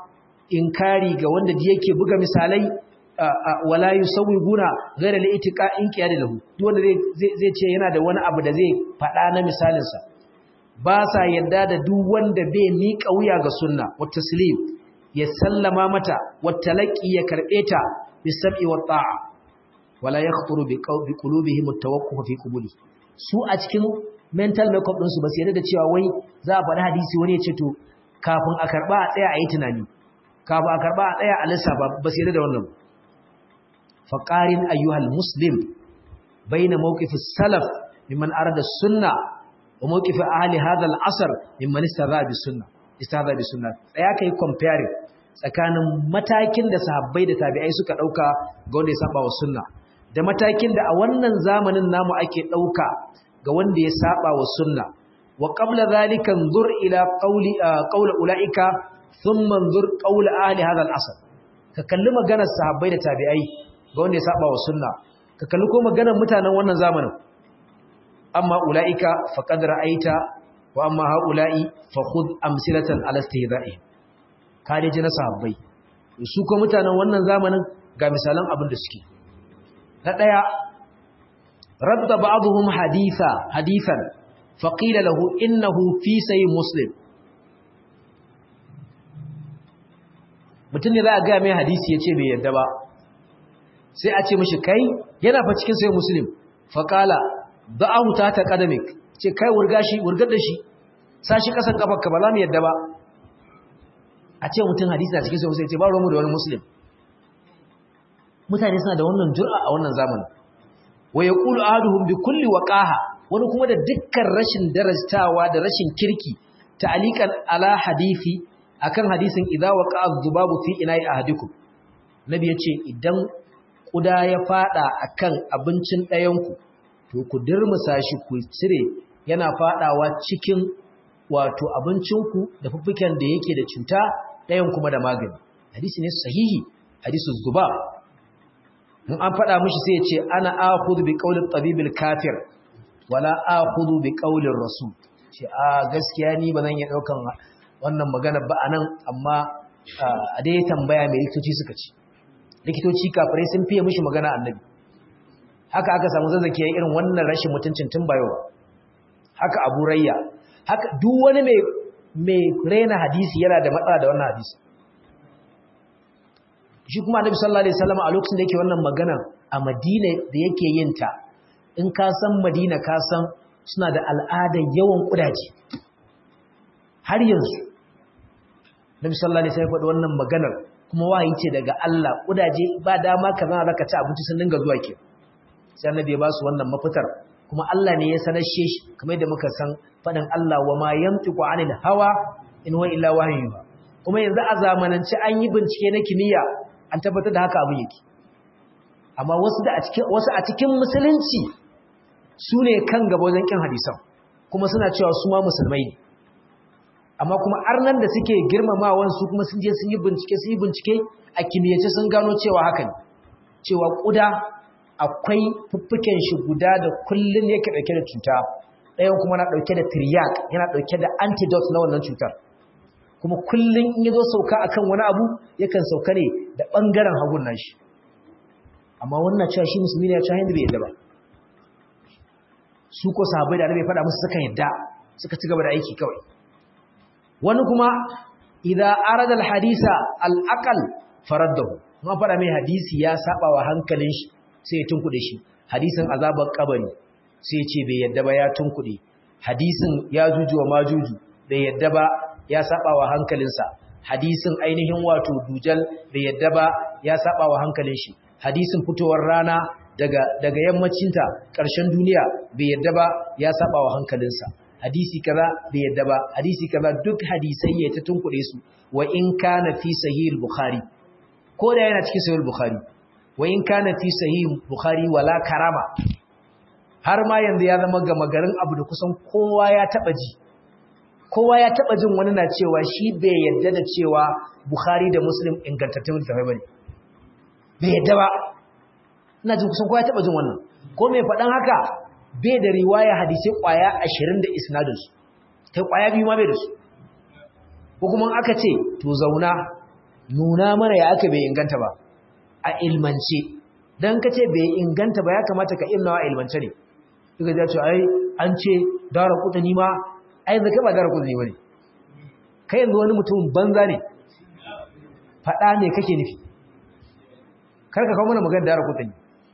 inkari ga wanda yake buga misalai wala yusawwiguna ghayra al-itiqa in qiyad lahu duk wanda zai ce yana da wani abu da zai fada na misalin sa ba sa yadda da duk wanda bai miƙa wuya ga sunna wa taslim ya sallama mata wa talaqi ya karbe ta bisab'i wa ta'a wala yakhturu bi qulubihim at-tawaqquf fi qubuli su a cikin mental makeup din su ba su yarda da cewa wai za a faɗi hadisi wani ya ce to kafin a karba a tsaya a yi tunani kafin a karba a tsaya a lissafa ba su yarda da wannan faqarin ayyuhal muslim baina mawqif as-salaf mimman arada as-sunnah wa mawqif ahli hadha al-asr mimman istadha bi sunnah istadha bi sunnah tsaya kai comparing tsakanin matakin da sahabbai da tabi'ai suka dauka ga wanda ya saba wa sunna da matakin da a wannan zamanin namu ake dauka ga wanda ya saba wa sunna wa qabla zalika nzur ila qawli qawla ulaika thumma nzur qawla ahli hadha al-asr ka kalli maganar sahabbai da tabi'ai ga wanda ya saba wa sunna ka kalli ko maganar mutanen wannan zamanin amma ulaika faqad ra'aita wa amma haula'i fa khudh amsilatan ala istihza'i ka dai ji na sahabbai su ko mutanen wannan zamanin ga misalan abin da suke na daya radda ba'dhum haditha hadithan faqila lahu innahu fi sahih muslim mutum ne za a ga mai hadisi yace bai yadda ba sai a ce mishi kai yana fa cikin sahih muslim faqala da'ahu ta ta qadamik ce kai wurga shi wurgar da shi sashi kasan kafarka ba za mu yadda ba a ce mutum hadisi na cikin sahih muslim ce ba ruwan mu da wani muslim mutane suna da wannan jur'a a wannan zamanin wa yaqulu ahaduhum bi kulli waqaha wani kuma da dukkan rashin darastawa da rashin kirki ta'alikan ala hadisi akan hadisin idza waqa'a dhubabu fi ina'i ahadikum nabi yace idan kuda ya fada akan abincin ɗayanku to ku dirmusa shi ku cire yana fadawa cikin wato abincinku da fuffuken da yake da cuta ɗayan kuma da magani hadisi ne sahihi hadisu zuba in an faɗa mishi sai ya ce ana akhudhu bi qawli tabibil kafir wala akhudhu bi qawli rasul ce a gaskiya ni ba zan iya daukan wannan magana ba anan amma a dai tambaya mai likitoci suka ce likitoci kafirai sun fiye mishi magana annabi haka aka samu zazzake irin wannan rashin mutuncin tun bayo haka abu rayya haka duk wani mai mai raina hadisi yana da matsala da wannan hadisi shi kuma annabi sallallahu alaihi wasallam a lokacin da yake wannan magana a Madina da yake yin ta in ka san Madina ka san suna da al'adar yawan kudaje har yanzu Nabi sallallahu alaihi wasallam faɗi wannan maganar kuma wahayi ce daga Allah kudaje ba dama ka zama zaka ci abinci sun dinga zuwa ke sai annabi ya ba su wannan mafitar kuma Allah ne ya sanar shi kamar da muka san faɗin Allah wa ma yamtiqu anil hawa in huwa illa wahyu kuma yanzu a zamanance an yi bincike na kimiyya an tabbatar da haka abin yake amma wasu da a cikin wasu a cikin musulunci su ne kan gaba wajen kin hadisan kuma suna cewa su ma musulmai ne amma kuma arnan da suke girmamawan su kuma sun je sun yi bincike sun yi bincike a kimiyyace sun gano cewa haka ne cewa kuda akwai fuffuken shi guda da kullun yake dauke da cuta ɗayan kuma na dauke da triac yana dauke da antidote na wannan cutar kuma kullun in yazo sauka akan wani abu yakan sauka ne da bangaren hagun nashi amma wannan cewa shi musulmi ne ya ci hindu bai yadda ba su ko sahabbai da annabi faɗa musu suka yadda suka ci gaba da aiki kawai wani kuma idza arada alhadisa alaqal faraddahu kuma faɗa mai hadisi ya saba wa hankalin shi sai ya tunkuɗe shi hadisin azabar kabari sai ya ce bai yadda ba ya tunkuɗe hadisin ya juju wa majuju bai yadda ba ya saba wa hankalinsa hadisin ainihin wato dujal bai yadda ba ya saba wa hankalin shi hadisin fitowar rana daga daga yammacinta ƙarshen duniya bai yadda ba ya saba wa hankalinsa hadisi kaza bai yadda ba hadisi kaza duk hadisai ya ta tunkuɗe su wa in kana fi sahih bukhari ko da yana cikin sahih bukhari wa in kana fi sahih bukhari wala karama har ma yanzu ya zama gama garin abu da kusan kowa ya taba ji kowa ya taba jin wani na cewa shi bai yadda da cewa bukhari da muslim ingantattun littafai bane bai yadda ba ina jin kusan kowa ya taba jin wannan ko mai faɗan haka bai da riwaya hadisai kwaya ashirin da isnadinsu kai kwaya biyu ma bai da su ko kuma aka ce to zauna nuna mana ya aka bai inganta ba a ilmance dan kace bai inganta ba ya kamata ka ilnawa a ilmance ne kaga ya ce ai an ce dara kudani ma ai zaka ba dara kudani bane kai yanzu wani mutum banza ne fada ne kake nufi kar ka kawo mana magana dara kudani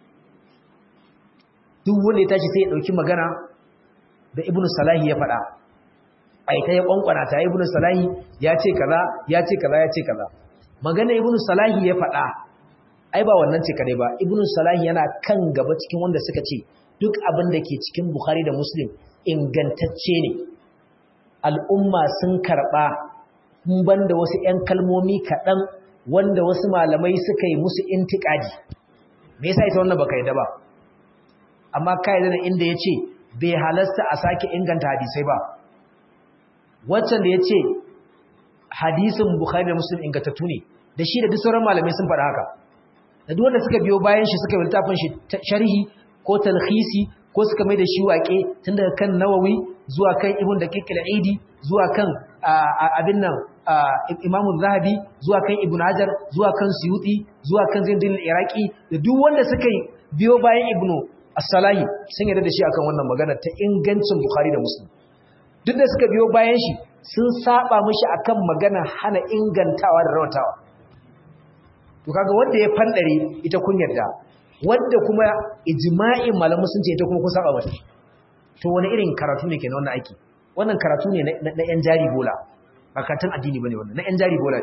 duk wanda ya tashi sai ya dauki magana da ibnu salahi ya fada ai ta ya kwankwana ta ibnu salahi ya ce kaza ya ce kaza ya ce kaza magana ibnu salahi ya fada ai ba wannan ce kadai ba ibnu salahi yana kan gaba cikin wanda suka ce duk abin da ke cikin bukhari da muslim ingantacce ne al'umma sun karba mun banda wasu ƴan kalmomi kaɗan wanda wasu malamai suka yi musu intiƙadi me yasa ita wannan baka yadda ba amma ka yadda da inda yace bai halasta a sake inganta hadisai ba waccan da yace hadisin bukhari da muslim ingantattu ne da shi da duk sauran malamai sun faɗa haka da duk wanda suka biyo bayan shi suka yi littafin shi sharhi ko talhisi ko suka mai da shi waƙe tun daga kan nawawi zuwa kan ibn da kikil aidi zuwa kan abin nan imamu zahabi zuwa kan ibn hajar zuwa kan suyuti zuwa kan zindin iraki da duk wanda suka yi biyo bayan ibn as-salahi sun yarda da shi akan wannan magana ta ingancin bukhari da muslim duk da suka biyo bayan shi sun saba mishi akan magana hana ingantawa da rawatawa to kaga wanda ya fandare ita kun yarda wanda kuma ijma'in malamu sun ce ita kuma kun saba mata to wani irin karatu ne kenan wannan aiki wannan karatu ne na yan jari bola ba karatun addini bane wannan na yan jari bola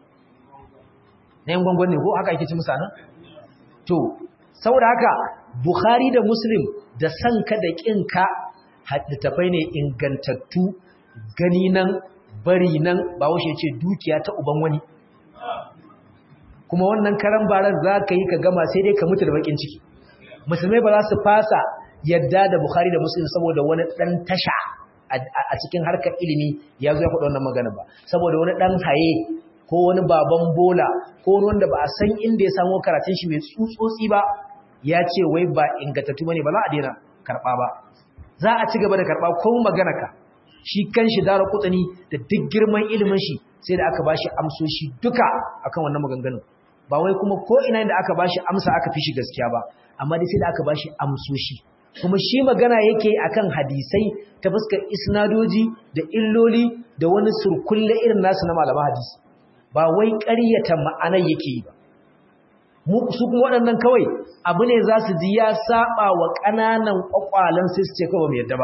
na yan gwangwan ne ko haka ake ci musa nan to saboda haka bukhari da muslim da sanka da kinka littafai ne ingantattu gani nan bari nan ba washe ce dukiya ta uban wani kuma wannan karan baran za ka yi ka gama sai dai ka mutu da bakin ciki musulmai ba za su fasa yadda da bukhari da muslim saboda wani dan tasha a cikin harkar ilimi ya zo ya faɗa wannan magana ba saboda wani dan haye ko wani baban bola ko wani wanda ba a san inda ya samu karatun shi mai tsutsotsi ba ya ce wai ba ingantattu bane ba za a daina karɓa ba za a ci gaba da karɓa ko magana ka shi kan shi dara kutsani da duk girman ilimin shi sai da aka bashi amsoshi duka akan wannan maganganun ba wai kuma ko ina da aka bashi amsa aka fi shi gaskiya ba amma dai sai da aka bashi amsoshi kuma shi magana yake akan hadisai ta fuskar isnadoji da illoli da wani surkulle irin nasu na malaman hadisi ba wai ƙaryata ma'anar yake yi ba mu su kuma waɗannan kawai abu ne za su ji ya saba wa ƙananan ƙwaƙwalen sai su ce kawai mai yadda ba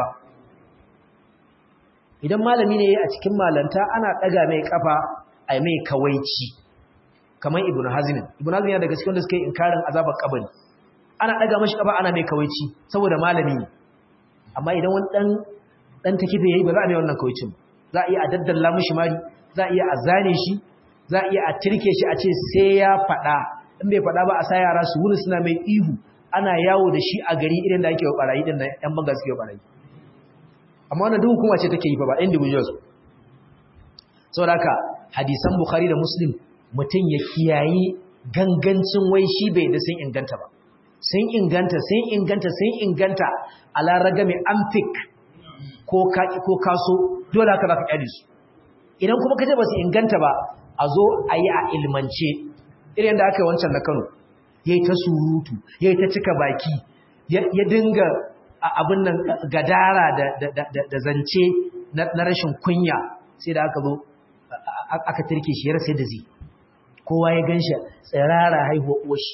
idan malami ne a cikin malanta ana ɗaga mai ƙafa a mai kawaici kamar ibn hazmin ibn hazmin ya daga cikin da suka yi inkarin azabar kabari ana daga mashi kaba ana mai kawaici saboda malami ne amma idan wani dan dan takife yayi ba za a mai wannan kawaicin za a iya a daddalla mishi mari za a iya a zane shi za a iya a tirke shi a ce sai ya fada in bai fada ba a sa yara su wuni suna mai ihu ana yawo da shi a gari irin da ake wa barayi din nan yan banga suke wa barayi amma wannan duk hukuma ce take yi fa ba individuals saboda haka hadisan bukhari da muslim mutum ya kiyayi gangancin wai shi bai da sun inganta ba sun inganta sun inganta sun inganta a laraga mai amfik ko kaso dole haka za ka ƙyale su idan kuma kaje ba su inganta ba a zo a yi a ilmance irin da aka yi wancan na kano ya yi ta surutu ya yi ta cika baki ya dinga abin nan gadara da zance na rashin kunya sai da aka zo aka turke shi ya rasa da zai kowa ya gan shi tsirara haihuwa uwashi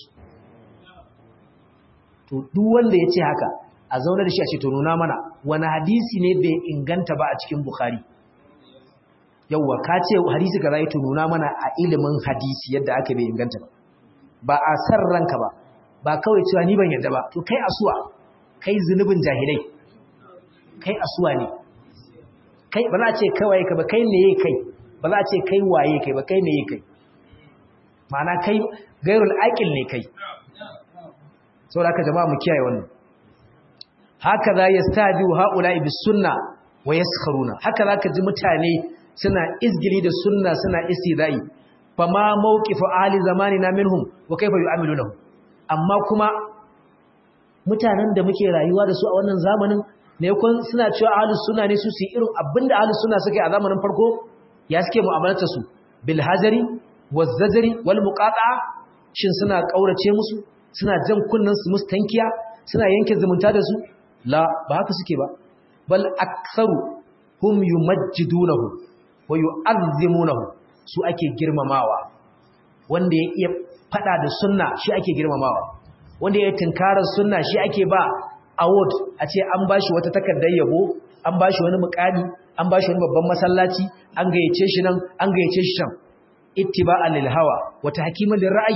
to duk wanda ya ce haka a zaune da shi a ce to nuna mana wani hadisi ne bai inganta ba a cikin bukhari yauwa ka ce hadisi ka zai to nuna mana a ilimin hadisi yadda aka bai inganta ba ba a san ranka ba ba kawai cewa ni ban yadda ba to kai asuwa kai zunubin jahilai kai asuwa ne kai ba za a ce kawai ka ba kai ne kai ba za a ce kai waye kai ba kai ne kai ma'ana kai gairul aqil ne kai saboda haka jama'a mu kiyaye wannan haka za yastadi haula'i bis sunna wa yaskharuna haka zaka ji mutane suna izgili da sunna suna istidai fama mawqifu ahli zamanina minhum wa kayfa yu'amilunahu amma kuma mutanen da muke rayuwa da su a wannan zamanin ne kun suna cewa ahlus sunna ne su su irin abinda ahlus sunna suke a zamanin farko ya suke mu'amalarta su bil hajari wazzajri wal muqata'a shin suna kaurace musu suna jan kunnan su musu tankiya suna yanke zumunta da su la ba haka suke ba bal aktharu hum yumajjidunahu wa yu'azzimunahu su ake girmamawa wanda ya iya fada da sunna shi ake girmamawa wanda ya tinkarar sunna shi ake ba award a ce an bashi wata takardar yabo an bashi wani mukami an bashi wani babban masallaci an gayyace shi nan an gayyace shi can ittiba'an lil hawa wa tahkiman lir ra'yi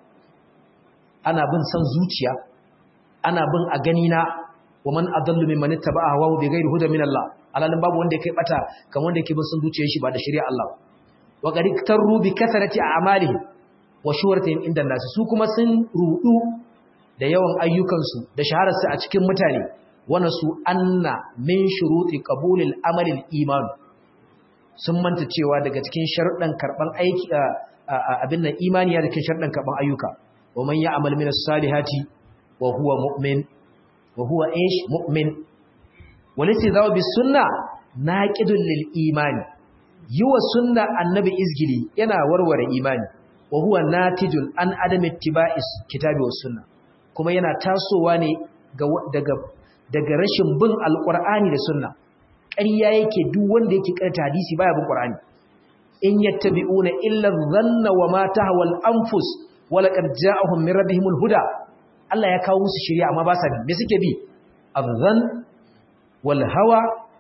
ana bin san zuciya ana bin a gani na wa man adallu mimman ittaba'a hawa bi ghairi huda min Allah alalin babu wanda yake bata kamar wanda yake bin san zuciyar shi ba da shari'a Allah wa qad iktaru bi kasarati a'malihim wa shuhratihim inda nas su kuma sun rudu da yawan ayyukansu da shahararsu a cikin mutane wana su anna min shuruti qabulil amalil iman sun manta cewa daga cikin sharuɗan karban aiki abin nan imani ya cikin sharuɗan karban ayyuka wa man ya'mal min as-salihati wa huwa mu'min wa huwa ish mu'min walisi zawo bis sunna naqidul lil imani yiwa sunna annabi izgili yana warware imani wa huwa natijul an adam ittiba'is kitabi was sunna kuma yana tasowa ne daga daga rashin bin alqur'ani da sunna ƙarya yake duk wanda yake karanta hadisi baya bin qur'ani in yattabi'una illa dhanna wa ma tahwal anfus wa laqad ja'ahum min rabbihimul huda Allah ya kawo musu shari'a amma ba sa bi me suke bi adhan wal hawa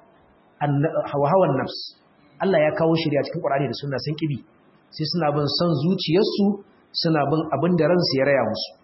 hawa hawan nafs Allah ya kawo shari'a cikin qur'ani da sunna sun kibi sai suna bin son zuciyarsu suna bin abin da ransu ya raya musu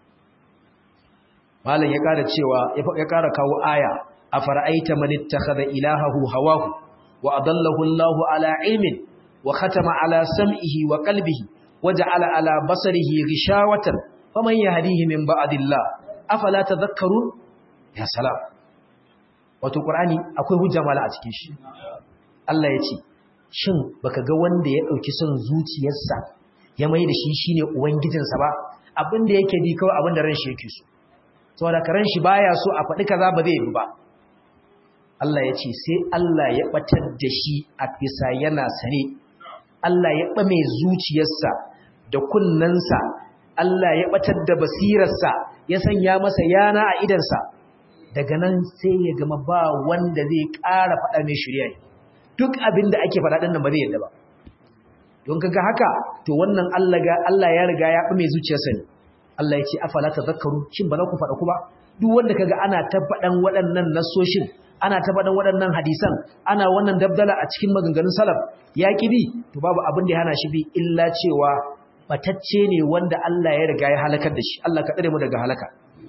malam ya ƙara cewa ya ƙara kawo aya a fara'aita man ittakhadha ilahahu hawahu wa adallahu Allahu ala ilmin wa khatama ala sam'ihi wa qalbihi wa ja'ala ala basarihi ghishawatan faman yahdihi min ba'dillah afala tadhakkarun ya salam wato qur'ani akwai hujja mala a cikin shi Allah ya ce shin baka ga wanda ya dauki son zuciyarsa ya mai da shi shine ubangijinsa ba abin da yake bi kawai abin da ran shi yake so saboda karan shi baya so a faɗi kaza ba zai yi ba Allah ya ce sai Allah ya batar da shi a bisa yana sane Allah ya ɓame zuciyarsa da kunnensa Allah ya batar da basirarsa ya sanya masa yana a idansa daga nan sai ya gama ba wanda zai ƙara faɗa mai shirya duk abin da ake faɗa ɗin nan ba zai yadda ba don kaga haka to wannan Allah ya riga ya ɓame zuciyarsa ne Allah ya ce afala tadhakkaru shin ba za ku faɗa ku ba duk wanda kaga ana ta faɗan waɗannan nasoshin ana ta faɗan waɗannan hadisan ana wannan dabdala a cikin maganganun salaf ya bi to babu abin da ya hana shi bi illa cewa batacce ne wanda Allah ya riga ya halakar da shi Allah ka tsare mu daga halaka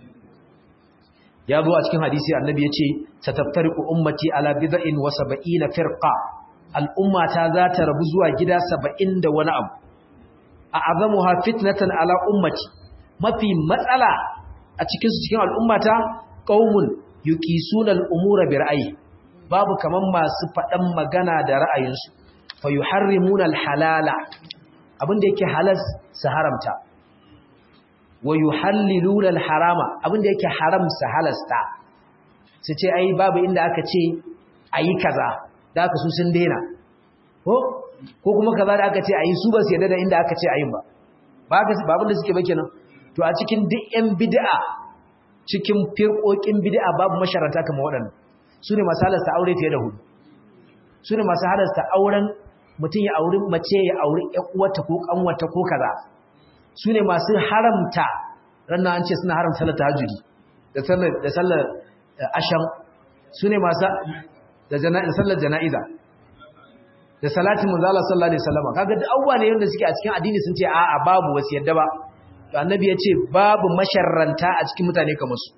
ya zo a cikin hadisi annabi ya ce sataftariqu ummati ala bid'in wa sab'ina firqa al'ummata za ta rabu zuwa gida 70 da wani abu a azamuha fitnatan ala ummati mafi matsala a cikinsu cikin al'ummata ƙaumun yuki sunan umura bi ra'ayi babu kaman masu faɗan magana da ra'ayinsu fa yi harrimunan halala abinda yake halas su haramta wa yi hallilunan harama abinda yake haram su halasta su ce ai babu inda aka ce a yi kaza da aka su sun daina ko kuma kaza da aka ce a yi su ba su yadda da inda aka ce a yin ba ba abin da suke ba kenan to a cikin duk 'yan bid'a cikin firƙoƙin bid'a babu masharanta kamar waɗannan su ne masu halasta aure fiye da hudu su ne masu halasta auren mutum ya auri mace ya auri uwarta ko ƙanwata ko kaza su ne masu haramta ranar an ce suna haramta sallar tahajjudi da sallar asham su ne masu da sallar jana'iza da salatin manzala sallallahu alaihi wasallam kaga da awwa ne yanda suke a cikin addini sun ce a'a babu wasu yadda ba to annabi ya ce babu masharranta a cikin mutane kamar su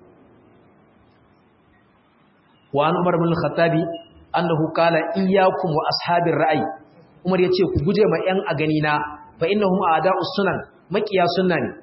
wa an umar bin khattabi annahu qala iyyakum wa ashabir ra'ayi umar ya ce ku guje ma yan a gani na fa innahum a'da'us sunan maqiya sunna ne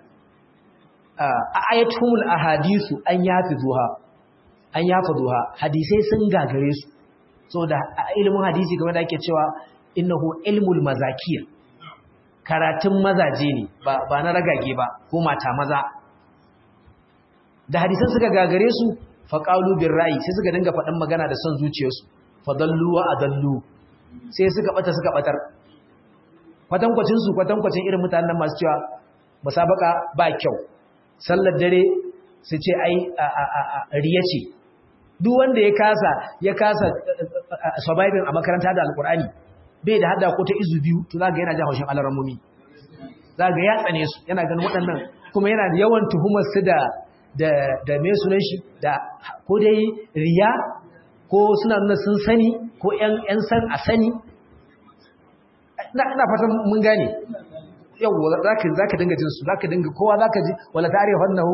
ayatul ahadithu an yafizuha an yafizuha hadisai sun gagare su saboda ilimin hadisi kamar da ake cewa innahu ilmul mazakir karatun mazaje ne ba na ragage ba ko mata maza da hadisan suka gagare su faqalu bir ra'i sai suka dinga faɗan magana da son zuciyarsu fadallu wa adallu sai suka bata suka batar kwatankwacin su kwatankwacin irin mutanen masu cewa musabaka ba kyau sallar dare su ce ai riya ce duk wanda ya kasa ya kasa surviving a makaranta da alkur'ani bai da hada ko ta izu biyu to za ga yana jin haushin alarammomi za ga ya tsane su yana ganin waɗannan kuma yana yawan tuhumar su da da da me sunan shi da ko dai riya ko suna nuna sun sani ko ƴan ƴan san a sani ina ina fatan mun gane yawa zaka zaka dinga jin su zaka dinga kowa zaka ji wala ta'rifannahum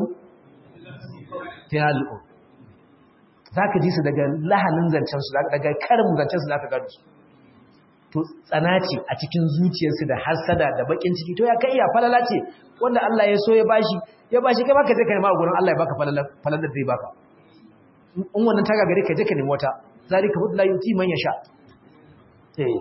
tiyalu zaka ji su daga lahanin zancen su daga karin zancen su zaka gano su to tsana ce a cikin zuciyarsu da hasada da bakin ciki to ya kai ya falala ce wanda Allah ya so ya bashi ya bashi kai baka je ka nema gurin Allah ya baka falala falalar zai baka in wannan taga gare ka je ka nemi wata zalika fadla yuti man yasha eh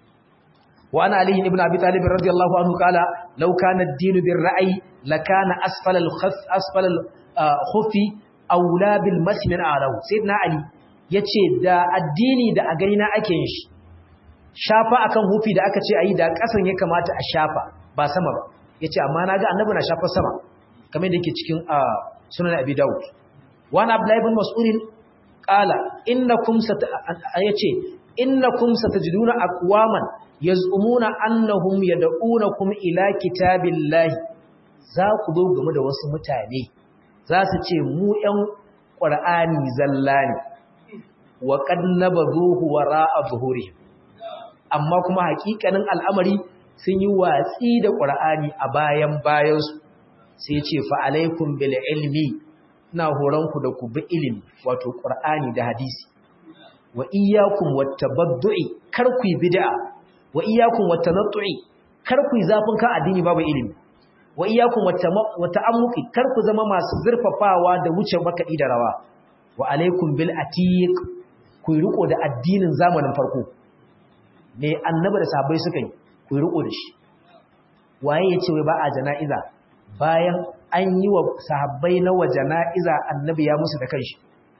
wa ana ali ibn abi talib radiyallahu anhu qala law kana ad-din bir-ra'yi lakana asfal al-khaf asfal al-khufi aula bil masmin a'lahu sayyidina ali yace da addini da a gani na ake yin shi shafa akan hufi da aka ce ayi da kasan ya kamata a shafa ba sama ba yace amma naga annabi na shafa sama kamar da yake cikin sunan abi daud wa ana abdullah ibn mas'ud qala innakum sat yace innakum satajiduna aqwaman yaz'umuna annahum yad'unakum ila kitabillahi za ku zo game da wasu mutane za su ce mu ƴan qur'ani zalla ne wa qad nabazuhu wara'a zuhurihim amma kuma hakikanin al'amari sun yi watsi da ƙur'ani a bayan bayansu sai ce fa'alaikun bil ilmi na horonku da ku bi ilimi wato ƙur'ani da hadisi wa iyakun wata baddu'i kar ku yi bida wa iyakun wata nattu'i kar ku yi zafin kan addini babu ilimi wa iyakun wata amuki kar ku zama masu zurfafawa da wuce makaɗi da rawa wa alaikun bil atiq ku yi riko da addinin zamanin farko me annabi da sahabbai suka yi ku riko da shi waye yace wai ba a jana'iza bayan an yi wa sahabbai na wa jana'iza annabi ya musu da kanshi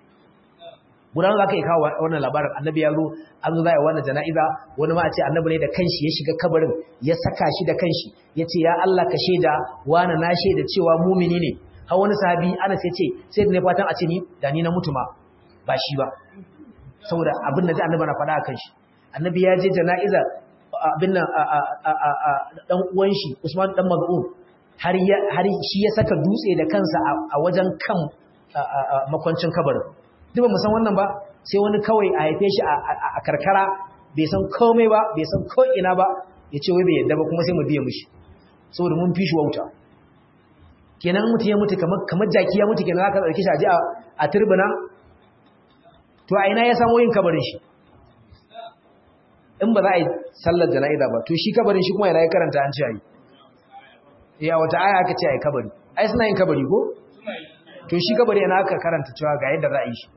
gudan zaka yi kawo wannan labarin annabi ya zo an zo zai wannan jana'iza wani ma a ce annabi ne da kanshi ya shiga kabarin ya saka shi da kanshi ya ce ya Allah ka shaida wani na shaida cewa mumini ne har wani sahabi ana sai ce sai da ne fatan a ce ni da ni na mutu ma ba shi ba saboda abin da annabi na faɗa a kanshi annabi ya je jana'izar abin nan dan uwan shi Usman dan Maz'un har har shi ya saka dutse da kansa a wajen kan makwancin kabarin duk ba mu san wannan ba sai wani kawai a haife shi a karkara bai san komai ba bai san ko ina ba ya ce wai bai yadda ba kuma sai mu biye mishi saboda mun fi shi wauta kenan mutum ya mutu kamar kamar jaki ya mutu kenan aka dauke shi a je a turbina to a ina ya samu yin kabarin shi in ba za a yi sallar jana'iza ba to shi kabarin shi kuma yana ya karanta an ce a yi ya wata aya aka ce a yi kabari ai suna yin kabari ko to shi kabari yana aka karanta cewa ga yadda za a yi shi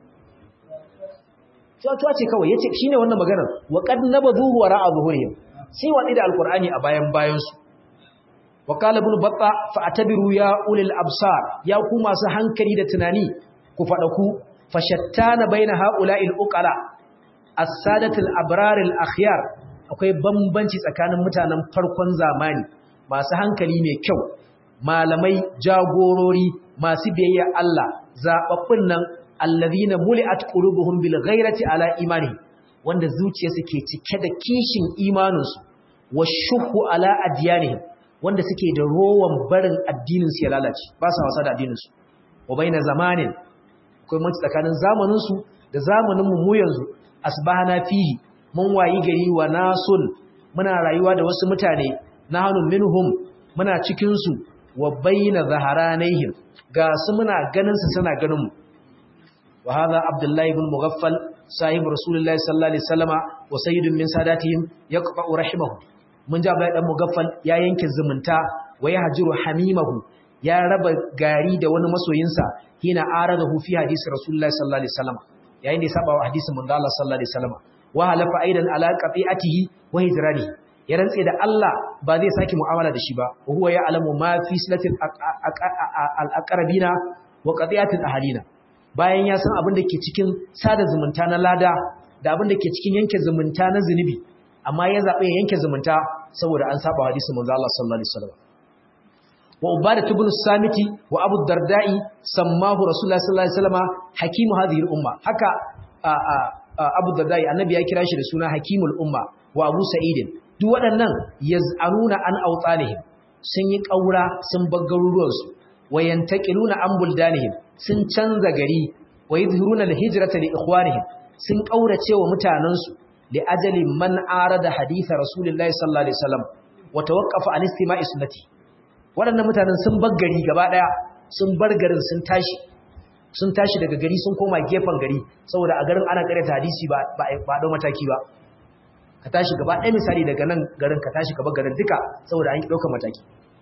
tuwa ce kawai ya ce shi ne wannan maganar wa kad na ba zuwa ra'a zuhuriyar sai waɗi da alkur'ani a bayan bayansu wa kala bin batta fa atabiru ya ulil absar ya ku masu hankali da tunani ku faɗaku fa shattana baina ha'ula'il uqala as-sadatul abraril akhyar akwai bambanci tsakanin mutanen farkon zamani masu hankali mai kyau malamai jagorori masu biyayya Allah zababbun nan allazina muli'at qulubuhum bil ghairati ala imani wanda zuciyarsu ke cike da kishin imaninsu washuhu ala adyanihim wanda suke da rowan barin addinin su ya lalace ba sa wasa da addinin su wa baina zamanin akwai mutunci tsakanin zamanin su da zamanin mu yanzu asbahana fihi mun wayi gari wa nasun muna rayuwa da wasu mutane nahnu minhum muna cikin su wa baina zaharanihim ga su muna ganin su suna ganin mu wa hadha abdullahi ibn mughaffal sahib rasulullahi sallallahu alaihi wasallama wa sayyidun min sadatihim yaqba'u rahimahu mun ji abdullahi dan mughaffal ya yanke zumunta wa yahjuru hamimahu ya raba gari da wani masoyinsa hina aradahu fi hadisi rasulullahi sallallahu alaihi wasallama yayin da ya saba wa hadisin manzo Allah sallallahu alaihi wasallama wa halafa aidan ala qati'atihi wa hijranihi ya rantse da Allah ba zai saki mu'amala da shi ba huwa ya alamu ma fi silatil al-aqrabina wa qati'atil ahalina bayan ya san abin da ke cikin sada zumunta na lada da abin da ke cikin yanke zumunta na zunubi amma ya zabe ya yanke zumunta saboda an saba hadisin manzo Allah sallallahu alaihi wasallam wa ubadah ibn samiti wa abu darda'i sammahu rasulullah sallallahu alaihi wasallam hakimu hadhihi al-umma haka abu darda'i annabi ya kira shi da suna hakimul umma wa abu sa'idin duk waɗannan yaz'anuna an awtanihim sun yi ƙaura sun bar garuruwansu wayantaqiluna an buldanihim sun canza gari wa yadhuruna al-hijrata li ikhwanihim sun ƙaurace wa mutanansu li ajali man arada hadith rasulullahi sallallahu alaihi wasallam wa tawaqqafa an istima'i sunnati waɗannan mutanen sun bar gari gaba daya sun bar garin sun tashi sun tashi daga gari sun koma gefen gari saboda a garin ana karyata hadisi ba ba ba dau mataki ba ka tashi gaba ɗaya misali daga nan garin ka tashi gaba garin duka saboda an ɗaukar mataki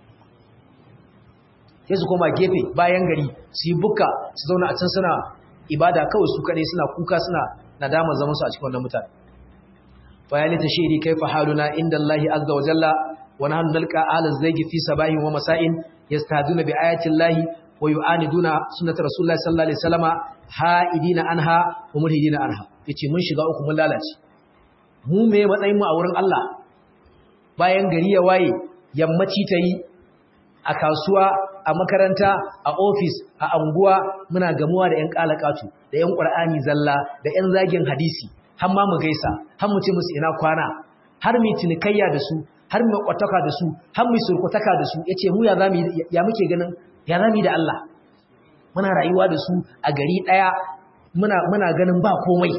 sai su koma gefe bayan gari su yi buka su zauna a can suna ibada kawai su kaɗai suna kuka suna nadama zaman su a cikin wannan mutane fayali ta shiri kai fa haluna inda Allah azza wa jalla wa nahnu nalqa ala zaygi fi sabahin wa masa'in yastaduna bi ayati Allah wa yu'aniduna sunnata rasulullahi sallallahu alaihi wasallama ha'idina anha wa mulhidina anha yace mun shiga uku mun lalace mu me matsayin mu a wurin Allah bayan gari ya waye yammaci ta yi a kasuwa a makaranta a ofis a anguwa muna gamuwa da 'yan kalakatu da 'yan ƙwar'ani zalla da 'yan zagin hadisi har ma mu gaisa har mu ce musu ina kwana har mu cinikayya da su har mu kwataka da su har mu surkutaka da su yace mu ya zamu ya muke ganin ya zamu da Allah muna rayuwa da su a gari daya muna muna ganin ba komai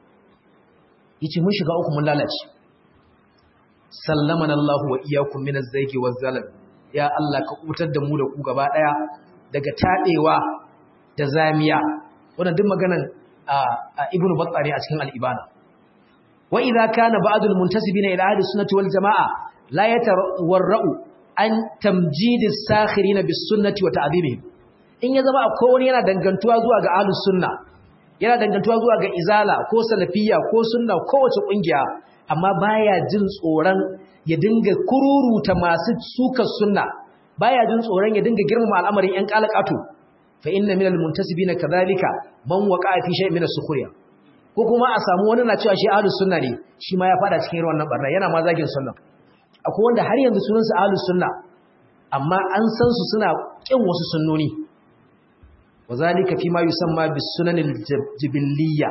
yace mun shiga uku mun lalace sallamana Allah wa iyyakum min az-zaygi waz-zalam ya Allah ka kutar da mu da ku gaba daya daga tadewa da zamiya wannan duk maganan ibnu battari a cikin al-ibana wa idza kana ba'dul muntasibina ila ahli sunnati wal jamaa la yatawarra'u an tamjid as-sakhirin bis sunnati wa ta'dhibihim in ya zama akwai wani yana dangantuwa zuwa ga ahlus sunna yana dangantuwa zuwa ga izala ko salafiyya ko sunna kowace kungiya amma baya jin tsoron ya dinga kururuta masu sukar sunna baya jin tsoron ya dinga girmama al'amarin ƴan kalakatu fa inna minal muntasibina kadhalika man waqa'a fi shay'in min as-sukhriya ko kuma a samu wani na cewa shi ahlus sunna ne shi ma ya fada cikin irin wannan barna yana ma zagin sunna akwai wanda har yanzu sunan su ahlus sunna amma an san su suna kin wasu sunnoni wazalika fi ma yusamma bis sunanil jibiliyya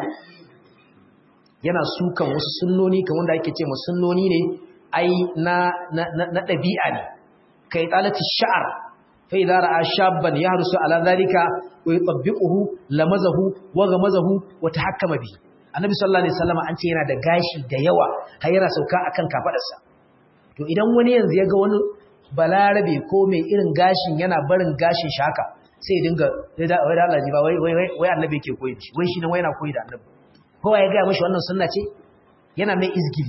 yana sukan wasu sunnoni kamar wanda ake ce ma sunnoni ne ai na na dabi'a ne kai talati sha'ar fa idza ra'a shabban yahrusu ala dhalika wa yutabbiquhu lamazahu wa ghamazahu wa tahakkama bi annabi sallallahu alaihi wasallam an ce yana da gashi da yawa har yana sauka akan kafadarsa to idan wani yanzu ya ga wani balarabe ko mai irin gashin yana barin gashin shaka sai dinga wai da Allah ji ba wai wai wai annabi yake koyi shi wai shi ne wai yana koyi da annabi kowa ya ga mishi wannan sunna ce yana mai izgili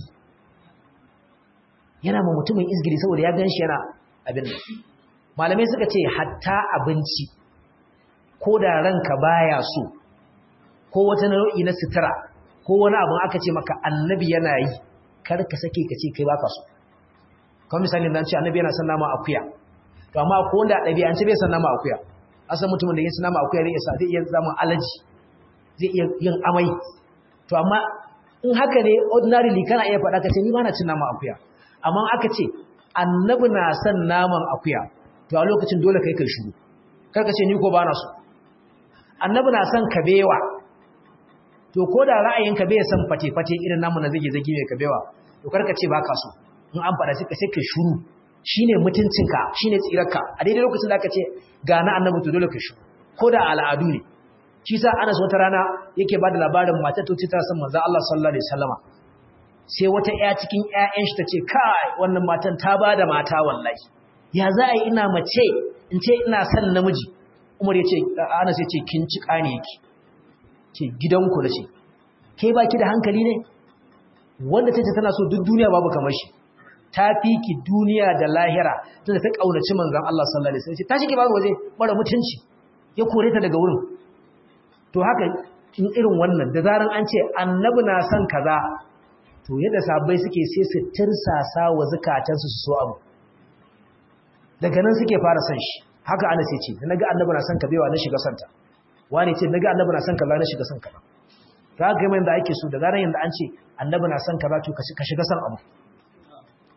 yana ma mutumin izgili saboda ya ganshi yana abin nan malamai suka ce hatta abinci ko da ranka baya so ko wata nau'i na sutura ko wani abu aka ce maka annabi yana yi kar ka sake ka ce kai baka so kamar misali dan ce annabi yana son nama akuya to amma ko wanda ɗabi'ance bai son nama akuya asan mutumin da yake son nama akuya zai iya zai iya zama alaji zai iya yin amai to amma in haka ne ordinarily kana iya faɗa ka ce ni ba na cin nama akuya amma aka ce annabi na son naman akuya to a lokacin dole kai kai shiru kar ka ce ni ko ba na so annabi na son kabewa to ko da ra'ayinka bai san fate-fate irin namu na zage-zage mai kabewa to karka ce baka so in an fada sai ka sai ka shuru shine mutuncinka shine tsirarka a daidai lokacin da aka ce ga na annabi to dole ka shuru ko da al'adu ne shi sa Anas wata rana yake bada labarin matar to ta san manzo Allah sallallahu alaihi wasallama sai wata ƴa cikin ƴaƴan shi tace kai wannan matan ta bada mata wallahi ya za a yi ina mace in ce ina son namiji Umar yace Anas yace kin ci kane yake ce gidanku da ce ke baki da hankali ne wanda tace tana so duk duniya babu kamar shi ta fi ki duniya da lahira tunda ta kaunaci manzon Allah sallallahu alaihi wasallam ta shige babu waje mara mutunci ya kore ta daga wurin to haka in irin wannan da zaran an ce annabi na son kaza to yadda sabai suke sai su tirsasa wa zakatansu su so abu daga nan suke fara son shi haka ana sai ce da naga annabi na son kabewa na shiga santa wani ce naga annabi na son kaza na shiga son kaza ta ga mai da ake so da zaran yanda an ce annabi na son kaza to ka shiga son abu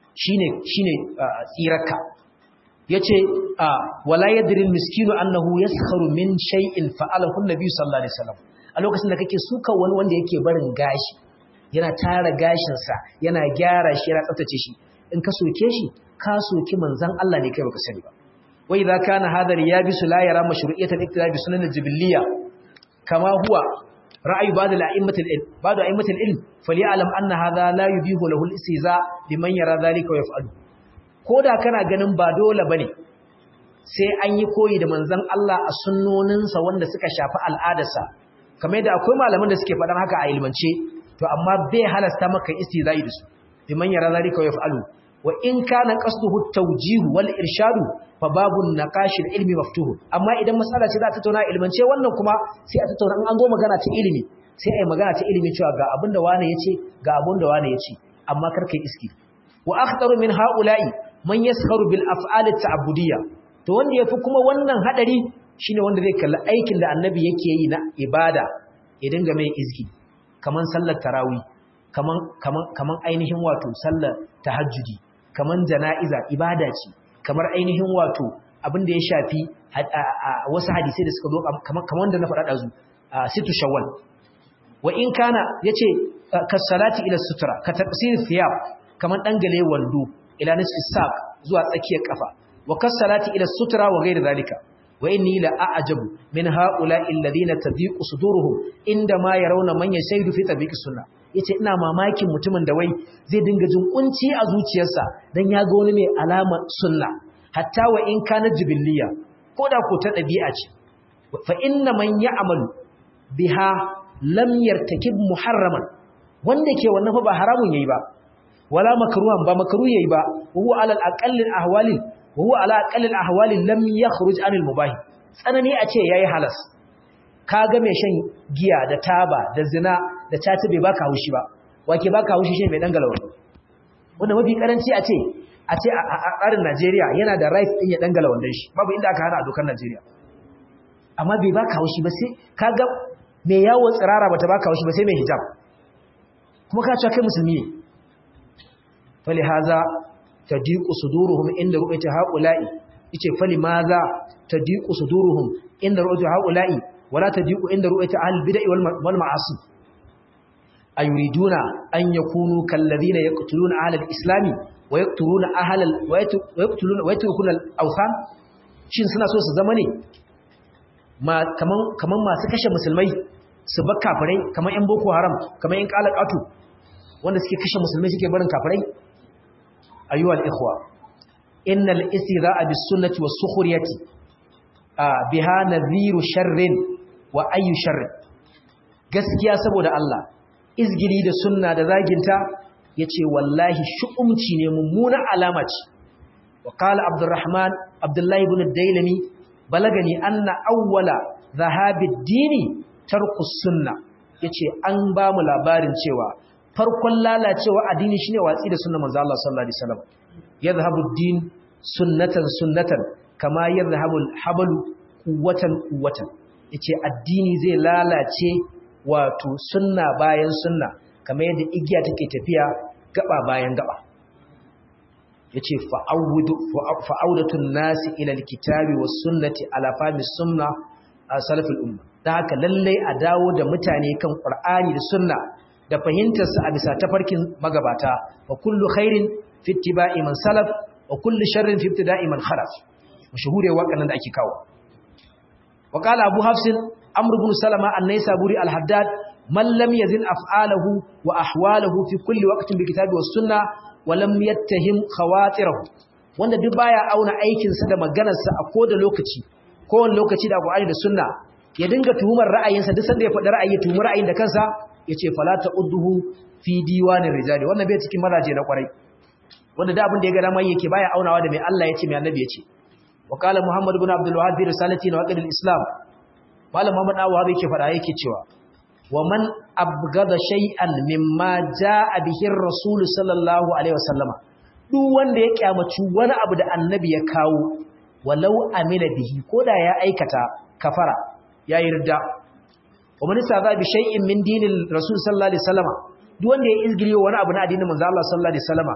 shine shine tsirarka yace wala yadri miskinu annahu yaskharu min shay'in fa'alahu an-nabi sallallahu alaihi wasallam a lokacin da kake suka wani wanda yake barin gashi yana tara gashin sa yana gyara shi yana tsaftace shi in ka soke shi ka soki manzon Allah ne kai baka sani ba wa idza kana hadha riyabisu la yara mashru'iyyatan iktidabi sunan al-jibiliyya kama huwa ra'ayi ba'd al-a'immatil ilm ba'd a'immatil ilm falyalam anna hadha la yubihu lahu al-istiza liman yara dhalika wa yaf'alu koda kana ganin ba dole bane sai an yi koyi da manzon Allah a sunnoninsa wanda suka shafi al'adarsa kamar yadda akwai malaman da suke faɗan haka a ilmance to amma bai halasta maka istizai da su liman yara dhalika wa yaf'alu wa in kana qasduhu at-tawjih wal irshadu fa babun naqashil ilmi maftuh amma idan mas'ala ce za ta tauna ilmance wannan kuma sai a tattauna an zo magana ta ilimi sai ai magana ta ilimi cewa ga abin da wani yace ga abin da wani yace amma kar kai iski wa akhtaru min haula'i man yaskharu bil af'al at-ta'budiyya to wanda yafi kuma wannan hadari shine wanda zai kalli aikin da annabi yake yi na ibada ya dinga mai izgi kaman sallar tarawih kaman kaman kaman ainihin wato sallar tahajjudi kaman jana'iza ibada ce kamar ainihin wato abin da ya shafi wasu hadisai da suka zo kamar wanda na faɗa ɗazu situ shawwal wa in kana yace kasalati ila sutura ka taqsir thiyab kamar dangale wando ila nisfi saq zuwa tsakiyar kafa wa kasalati ila sutura wa ghairi zalika wa inni la a'jabu min ha'ula'i alladhina tadiqu suduruhum inda ma yarawna man yashaidu fi tabiqi sunnah yace ina mamakin mutumin da wai zai dinga jin kunci a zuciyarsa dan ya ga wani mai alama sunna hatta wa in kana jibiliya koda ko ta dabi'a ce fa inna man ya'malu biha lam yartakib muharraman wanda ke wannan fa ba haramun yayi ba wala makruhan ba makruh yayi ba huwa ala al-aqall al-ahwali huwa ala aqall al-ahwali lam yakhruj an al-mubah tsanani a ce yayi halas kaga mai shan giya da taba da zina da caci bai baka haushi ba wake baka haushi shi mai dan galawa wanda mafi karanci a ce a ce a tsarin Najeriya yana da right din ya dan galawa dan shi babu inda aka hana a dokar Najeriya amma bai baka haushi ba sai kaga mai yawo tsirara bata baka haushi ba sai mai hijab kuma ka cewa kai musulmi ne fali haza tadiqu suduruhum inda ru'yati haula'i yace fali maza tadiqu suduruhum inda ru'yati haula'i wala tadiqu inda ru'yati al-bid'i wal ma'asi ayuriduna an yakunu kalladhina yaqtuluna ahla al-islam wa yaqtuluna ahla wa yaqtuluna wa yatrukuna al-awthan shin suna so su zama ne ma kaman kaman masu kashe musulmai su bar kafirai kaman yan boko haram kaman yan qalaqatu wanda suke kashe musulmai suke barin kafirai ayyuhal ikhwa innal istidha'a bis sunnati was sukhriyati biha nadhiru sharrin wa ayyu sharrin gaskiya saboda Allah izgili da sunna da zaginta yace wallahi shu'umci ne mummuna alama ce wa qala abdurrahman abdullahi ibn ad-dailami balagani anna awwala dhahabi ad-dini tarku sunna yace an ba mu labarin cewa farkon lalacewa addini shine watsi da sunnar manzo Allah sallallahu alaihi wasallam yadhhabu ad-din sunnatan sunnatan kama yadhhabu al-hablu quwwatan quwwatan yace addini zai lalace wato sunna bayan sunna kamar yadda igiya take tafiya gaba bayan gaba yace fa'awudu fa'audatun nasi ila alkitabi was sunnati ala fahmi sunna salafil umma dan haka lalle a dawo da mutane kan qur'ani da sunna da fahimtar su a bisa tafarkin magabata wa kullu khairin fi ittiba'i man salaf wa kullu sharrin fi ibtida'i man khalaf mashhure waƙannan da ake kawo وقال أبو حفص أمر بن سلمة النيسابوري الحداد من لم يزن أفعاله وأحواله في كل وقت بالكتاب والسنة ولم يتهم خواطره wanda duk baya auna aikinsa da maganarsa a koda lokaci kowane lokaci da Qur'ani da Sunna ya dinga tuhumar ra'ayinsa duk sanda ya faɗi ra'ayi ya tuhumi ra'ayin da kansa yace fala ta'udduhu fi diwanir rijali wannan bai cikin mazaje na kwarai wanda da abin da ya ga dama yake baya aunawa da mai Allah yace mai Annabi yace وقال محمد بن عبد الوهاب في رسالته نواقض الاسلام malam Muhammad Awwab yake fada yake cewa wa man abgada shay'an mimma jaa bihi ar-rasul sallallahu alaihi wasallama duk wanda ya kyamaci wani abu da annabi ya kawo walau amila bihi koda ya aikata kafara ya yarda wa man sada bi shay'in min dinil rasul sallallahu alaihi wasallama duk wanda ya izgiri wani abu na addinin manzo Allah sallallahu alaihi wasallama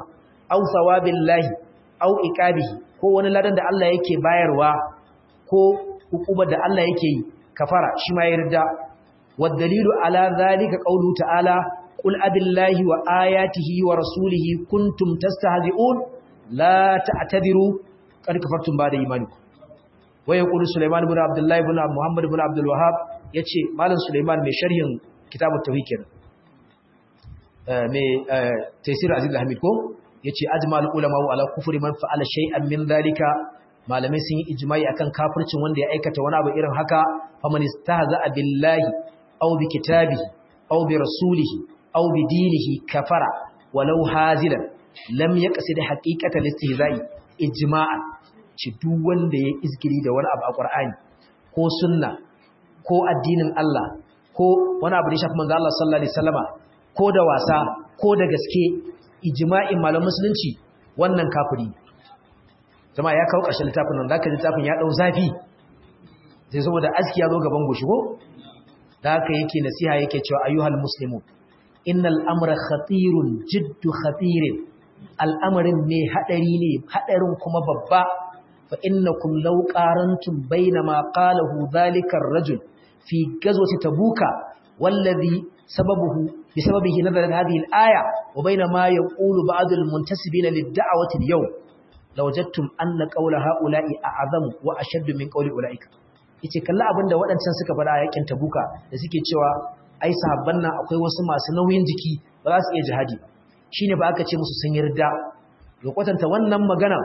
aw thawabillahi aw iqabihi ko wani ladan da Allah yake bayarwa ko hukumar da Allah yake yi kafara shi ma yarda والدليل على ذلك قوله تعالى قل أبي الله وآياته ورسوله كنتم تستهزئون لا تعتذروا قد كفرتم بعد إيمانكم ويقول سليمان بن عبد الله بن محمد بن عبد الوهاب yace malam Sulaiman mai sharhin kitabut tauhid kenan mai tafsir Aziz Hamid ko yace ajmal ulama ala kufri man fa'ala shay'an min dhalika malamai sun yi ijma'i akan kafircin wanda ya aikata wani abu irin haka faman istahza billahi aw bi kitabihi aw bi rasulihi aw bi dinihi kafara walau hazilan lam yaqsid haqiqata listihza'i ijma'an ci duk wanda ya izgiri da wani abu a Qur'ani ko sunna ko addinin Allah ko wani abu da ya shafi manzo Allah sallallahu alaihi wasallama ko da wasa ko da gaske ijma'in malamin musulunci wannan kafiri jama'a ya kawo ƙarshen littafin nan zaka littafin ya dau zafi sai saboda aski ya zo gaban goshi ko da haka yake nasiha yake cewa ayyuhal muslimun innal amra khatirun jiddu khatirin al'amarin ne hadari ne hadarin kuma babba fa innakum law qarantum bainama qalahu dhalika ar-rajul fi ghazwati tabuka wallazi sababuhu bisababihi nazalat hadhihi al-aya wa bainama yaqulu ba'd al-muntasibina lid-da'wati al-yawm lawajadtum anna qawla ha'ula'i a'zamu wa ashaddu min qawli ulaika yace kalla abinda waɗancan suka faɗa a yakin tabuka da suke cewa ai sahabban nan akwai wasu masu nauyin jiki ba za su iya jihadi ba shine ba aka ce musu sun yarda ga kwatanta wannan magana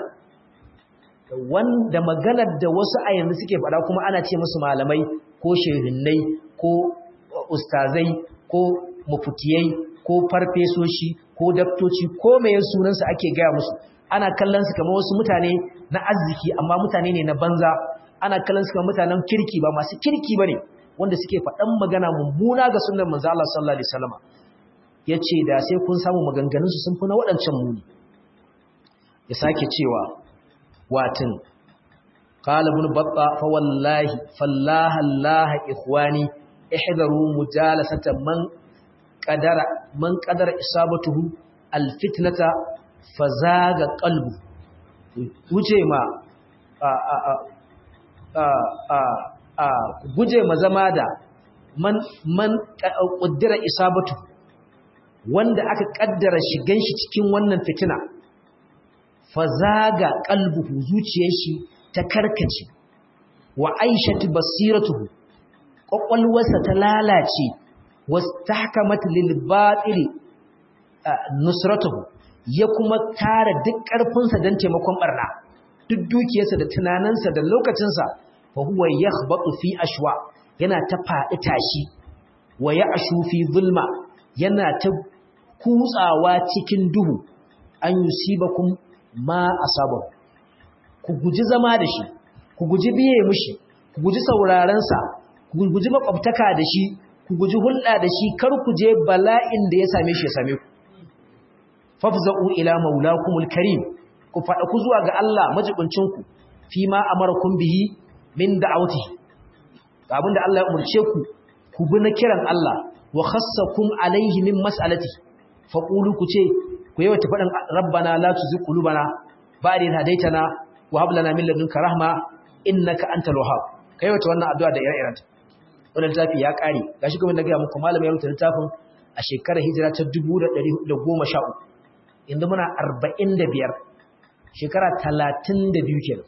wanda maganar da wasu a yanzu suke faɗa kuma ana ce musu malamai ko shehinnai ko ustazai ko mufutiyai ko farfesoshi ko daftoci ko mai sunansu ake gaya musu ana kallon su kamar wasu mutane na arziki amma mutane ne na banza ana kallon su kamar mutanen kirki ba masu kirki bane wanda suke faɗan magana mummuna ga sunnar manzo Allah sallallahu alaihi wasallam yace da sai kun samu maganganun su sun fi na waɗancan muni ya sake cewa watin qala ibn batta fa wallahi fallaha allah ikhwani ihdaru mujalasata man qadara man qadara isabatuhu alfitnata fazaga qalbu wuce ma guje ma zama da man man ƙuddira isabatu wanda aka ƙaddara shigan shi cikin wannan fitina fazaga qalbuhu zuciyar shi ta karkace wa aishatu basiratuhu ƙwaƙwalwarsa ta lalace wastahkamat lil batil nusratuhu ya kuma tara duk ƙarfinsa don taimakon barna duk dukiyarsa da tunaninsa da lokacinsa fa huwa yakhbatu fi ashwa yana ta faɗi tashi wa ya'shu fi zulma yana ta kutsawa cikin duhu an yusibakum ma asabahu ku guji zama da shi ku guji biye mishi ku guji sauraron sa ku guji makwabtaka da shi ku guji hulɗa da shi kar ku je bala'in da ya same shi ya same ku fafza'u ila maulakumul karim ku faɗa ku zuwa ga Allah majibincinku fi ma amarakum bihi min da'awatihi abinda Allah ya umurce ku ku bi na kiran Allah wa khassakum alaihi min mas'alati faqulu ku ce ku yawa faɗin rabbana la tuzigh qulubana ba'da idh hadaytana wa hab lana min ladunka rahma innaka antal wahhab kai wata wannan addu'a da ire-iren ta wannan littafi ya kare gashi kuma na ga muku malami ya rubuta littafin a shekarar hijira ta 1413 yanzu muna 45 shekara 32 kenan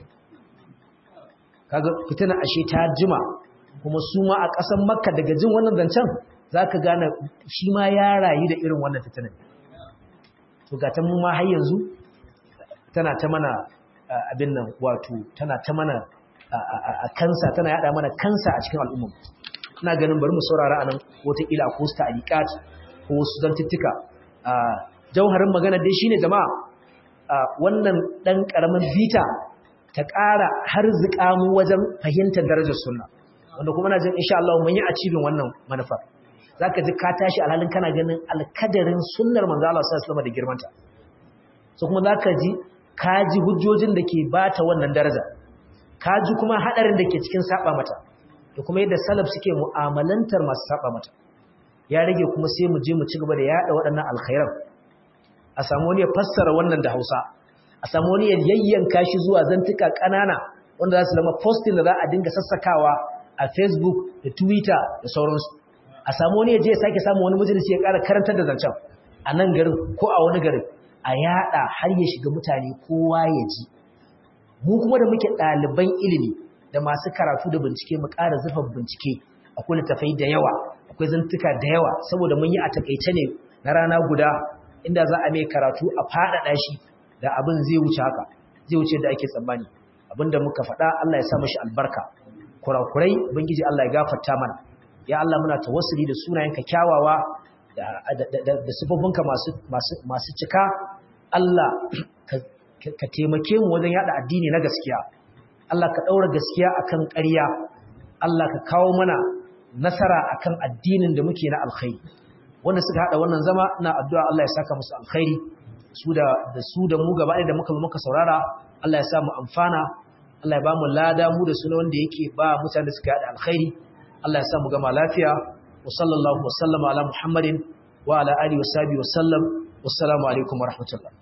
kaga fitina ashe ta jima kuma su ma a ƙasar makka daga jin wannan zancen za ka gane shi ma ya rayu da irin wannan fitinan to ga ta mu ma har yanzu tana ta mana abin nan wato tana ta mana a kansa tana yada mana kansa a cikin al'umma ina ganin bari mu saurara anan wataƙila ko su ta'aliqat ko wasu zantuttuka jauharin magana dai shine jama'a wannan dan karamin bita ta ƙara har mu wajen fahimtar darajar sunna wanda kuma na jin insha Allah mun yi achieving wannan manufa zaka ji ka tashi alhalin kana ganin alkadarin sunnar manzo Allah sallallahu alaihi da girmanta so kuma zaka ji ka ji hujjojin da ke bata wannan daraja ka ji kuma hadarin da ke cikin saba mata da kuma yadda salaf suke mu'amalantar masu saba mata ya rage kuma sai mu je mu ci gaba da yada waɗannan alkhairan a samu wani ya fassara wannan da Hausa a samu wani ya yayyanka shi zuwa zantuka ƙanana wanda za su zama posting da za a dinga sassakawa a Facebook da Twitter da sauransu a samu wani ya je ya sake samu wani majalisi ya ƙara karantar da zancen a nan garin ko a wani garin a yada har ya shiga mutane kowa ya ji mu kuma da muke ɗaliban ilimi da masu karatu da bincike mu ƙara zurfa bincike akwai littafai da yawa akwai zantuka da yawa saboda mun yi a takaice ne na rana guda inda za a mai karatu a faɗaɗa shi da abin zai wuce haka zai wuce da ake tsammani abinda muka faɗa Allah ya sa mashi albarka kurakurai ubangiji Allah ya gafarta mana ya Allah muna tawassuli da sunayenka kyawawa da da sifofinka masu masu masu cika Allah ka taimake mu wajen yada addini na gaskiya Allah ka daura gaskiya akan ƙarya Allah ka kawo mana nasara akan addinin da muke na alkhairi wanda suka hada wannan zama ina addu'a Allah ya saka musu alkhairi su da da su da mu gaba da muka muka saurara Allah ya sa mu amfana Allah ya ba mu lada mu da suna wanda yake ba mutane da suka hada alkhairi Allah ya sa mu gama lafiya wa sallallahu wa sallama ala muhammadin wa ala alihi wa sahbihi wa sallam wassalamu alaikum wa rahmatullah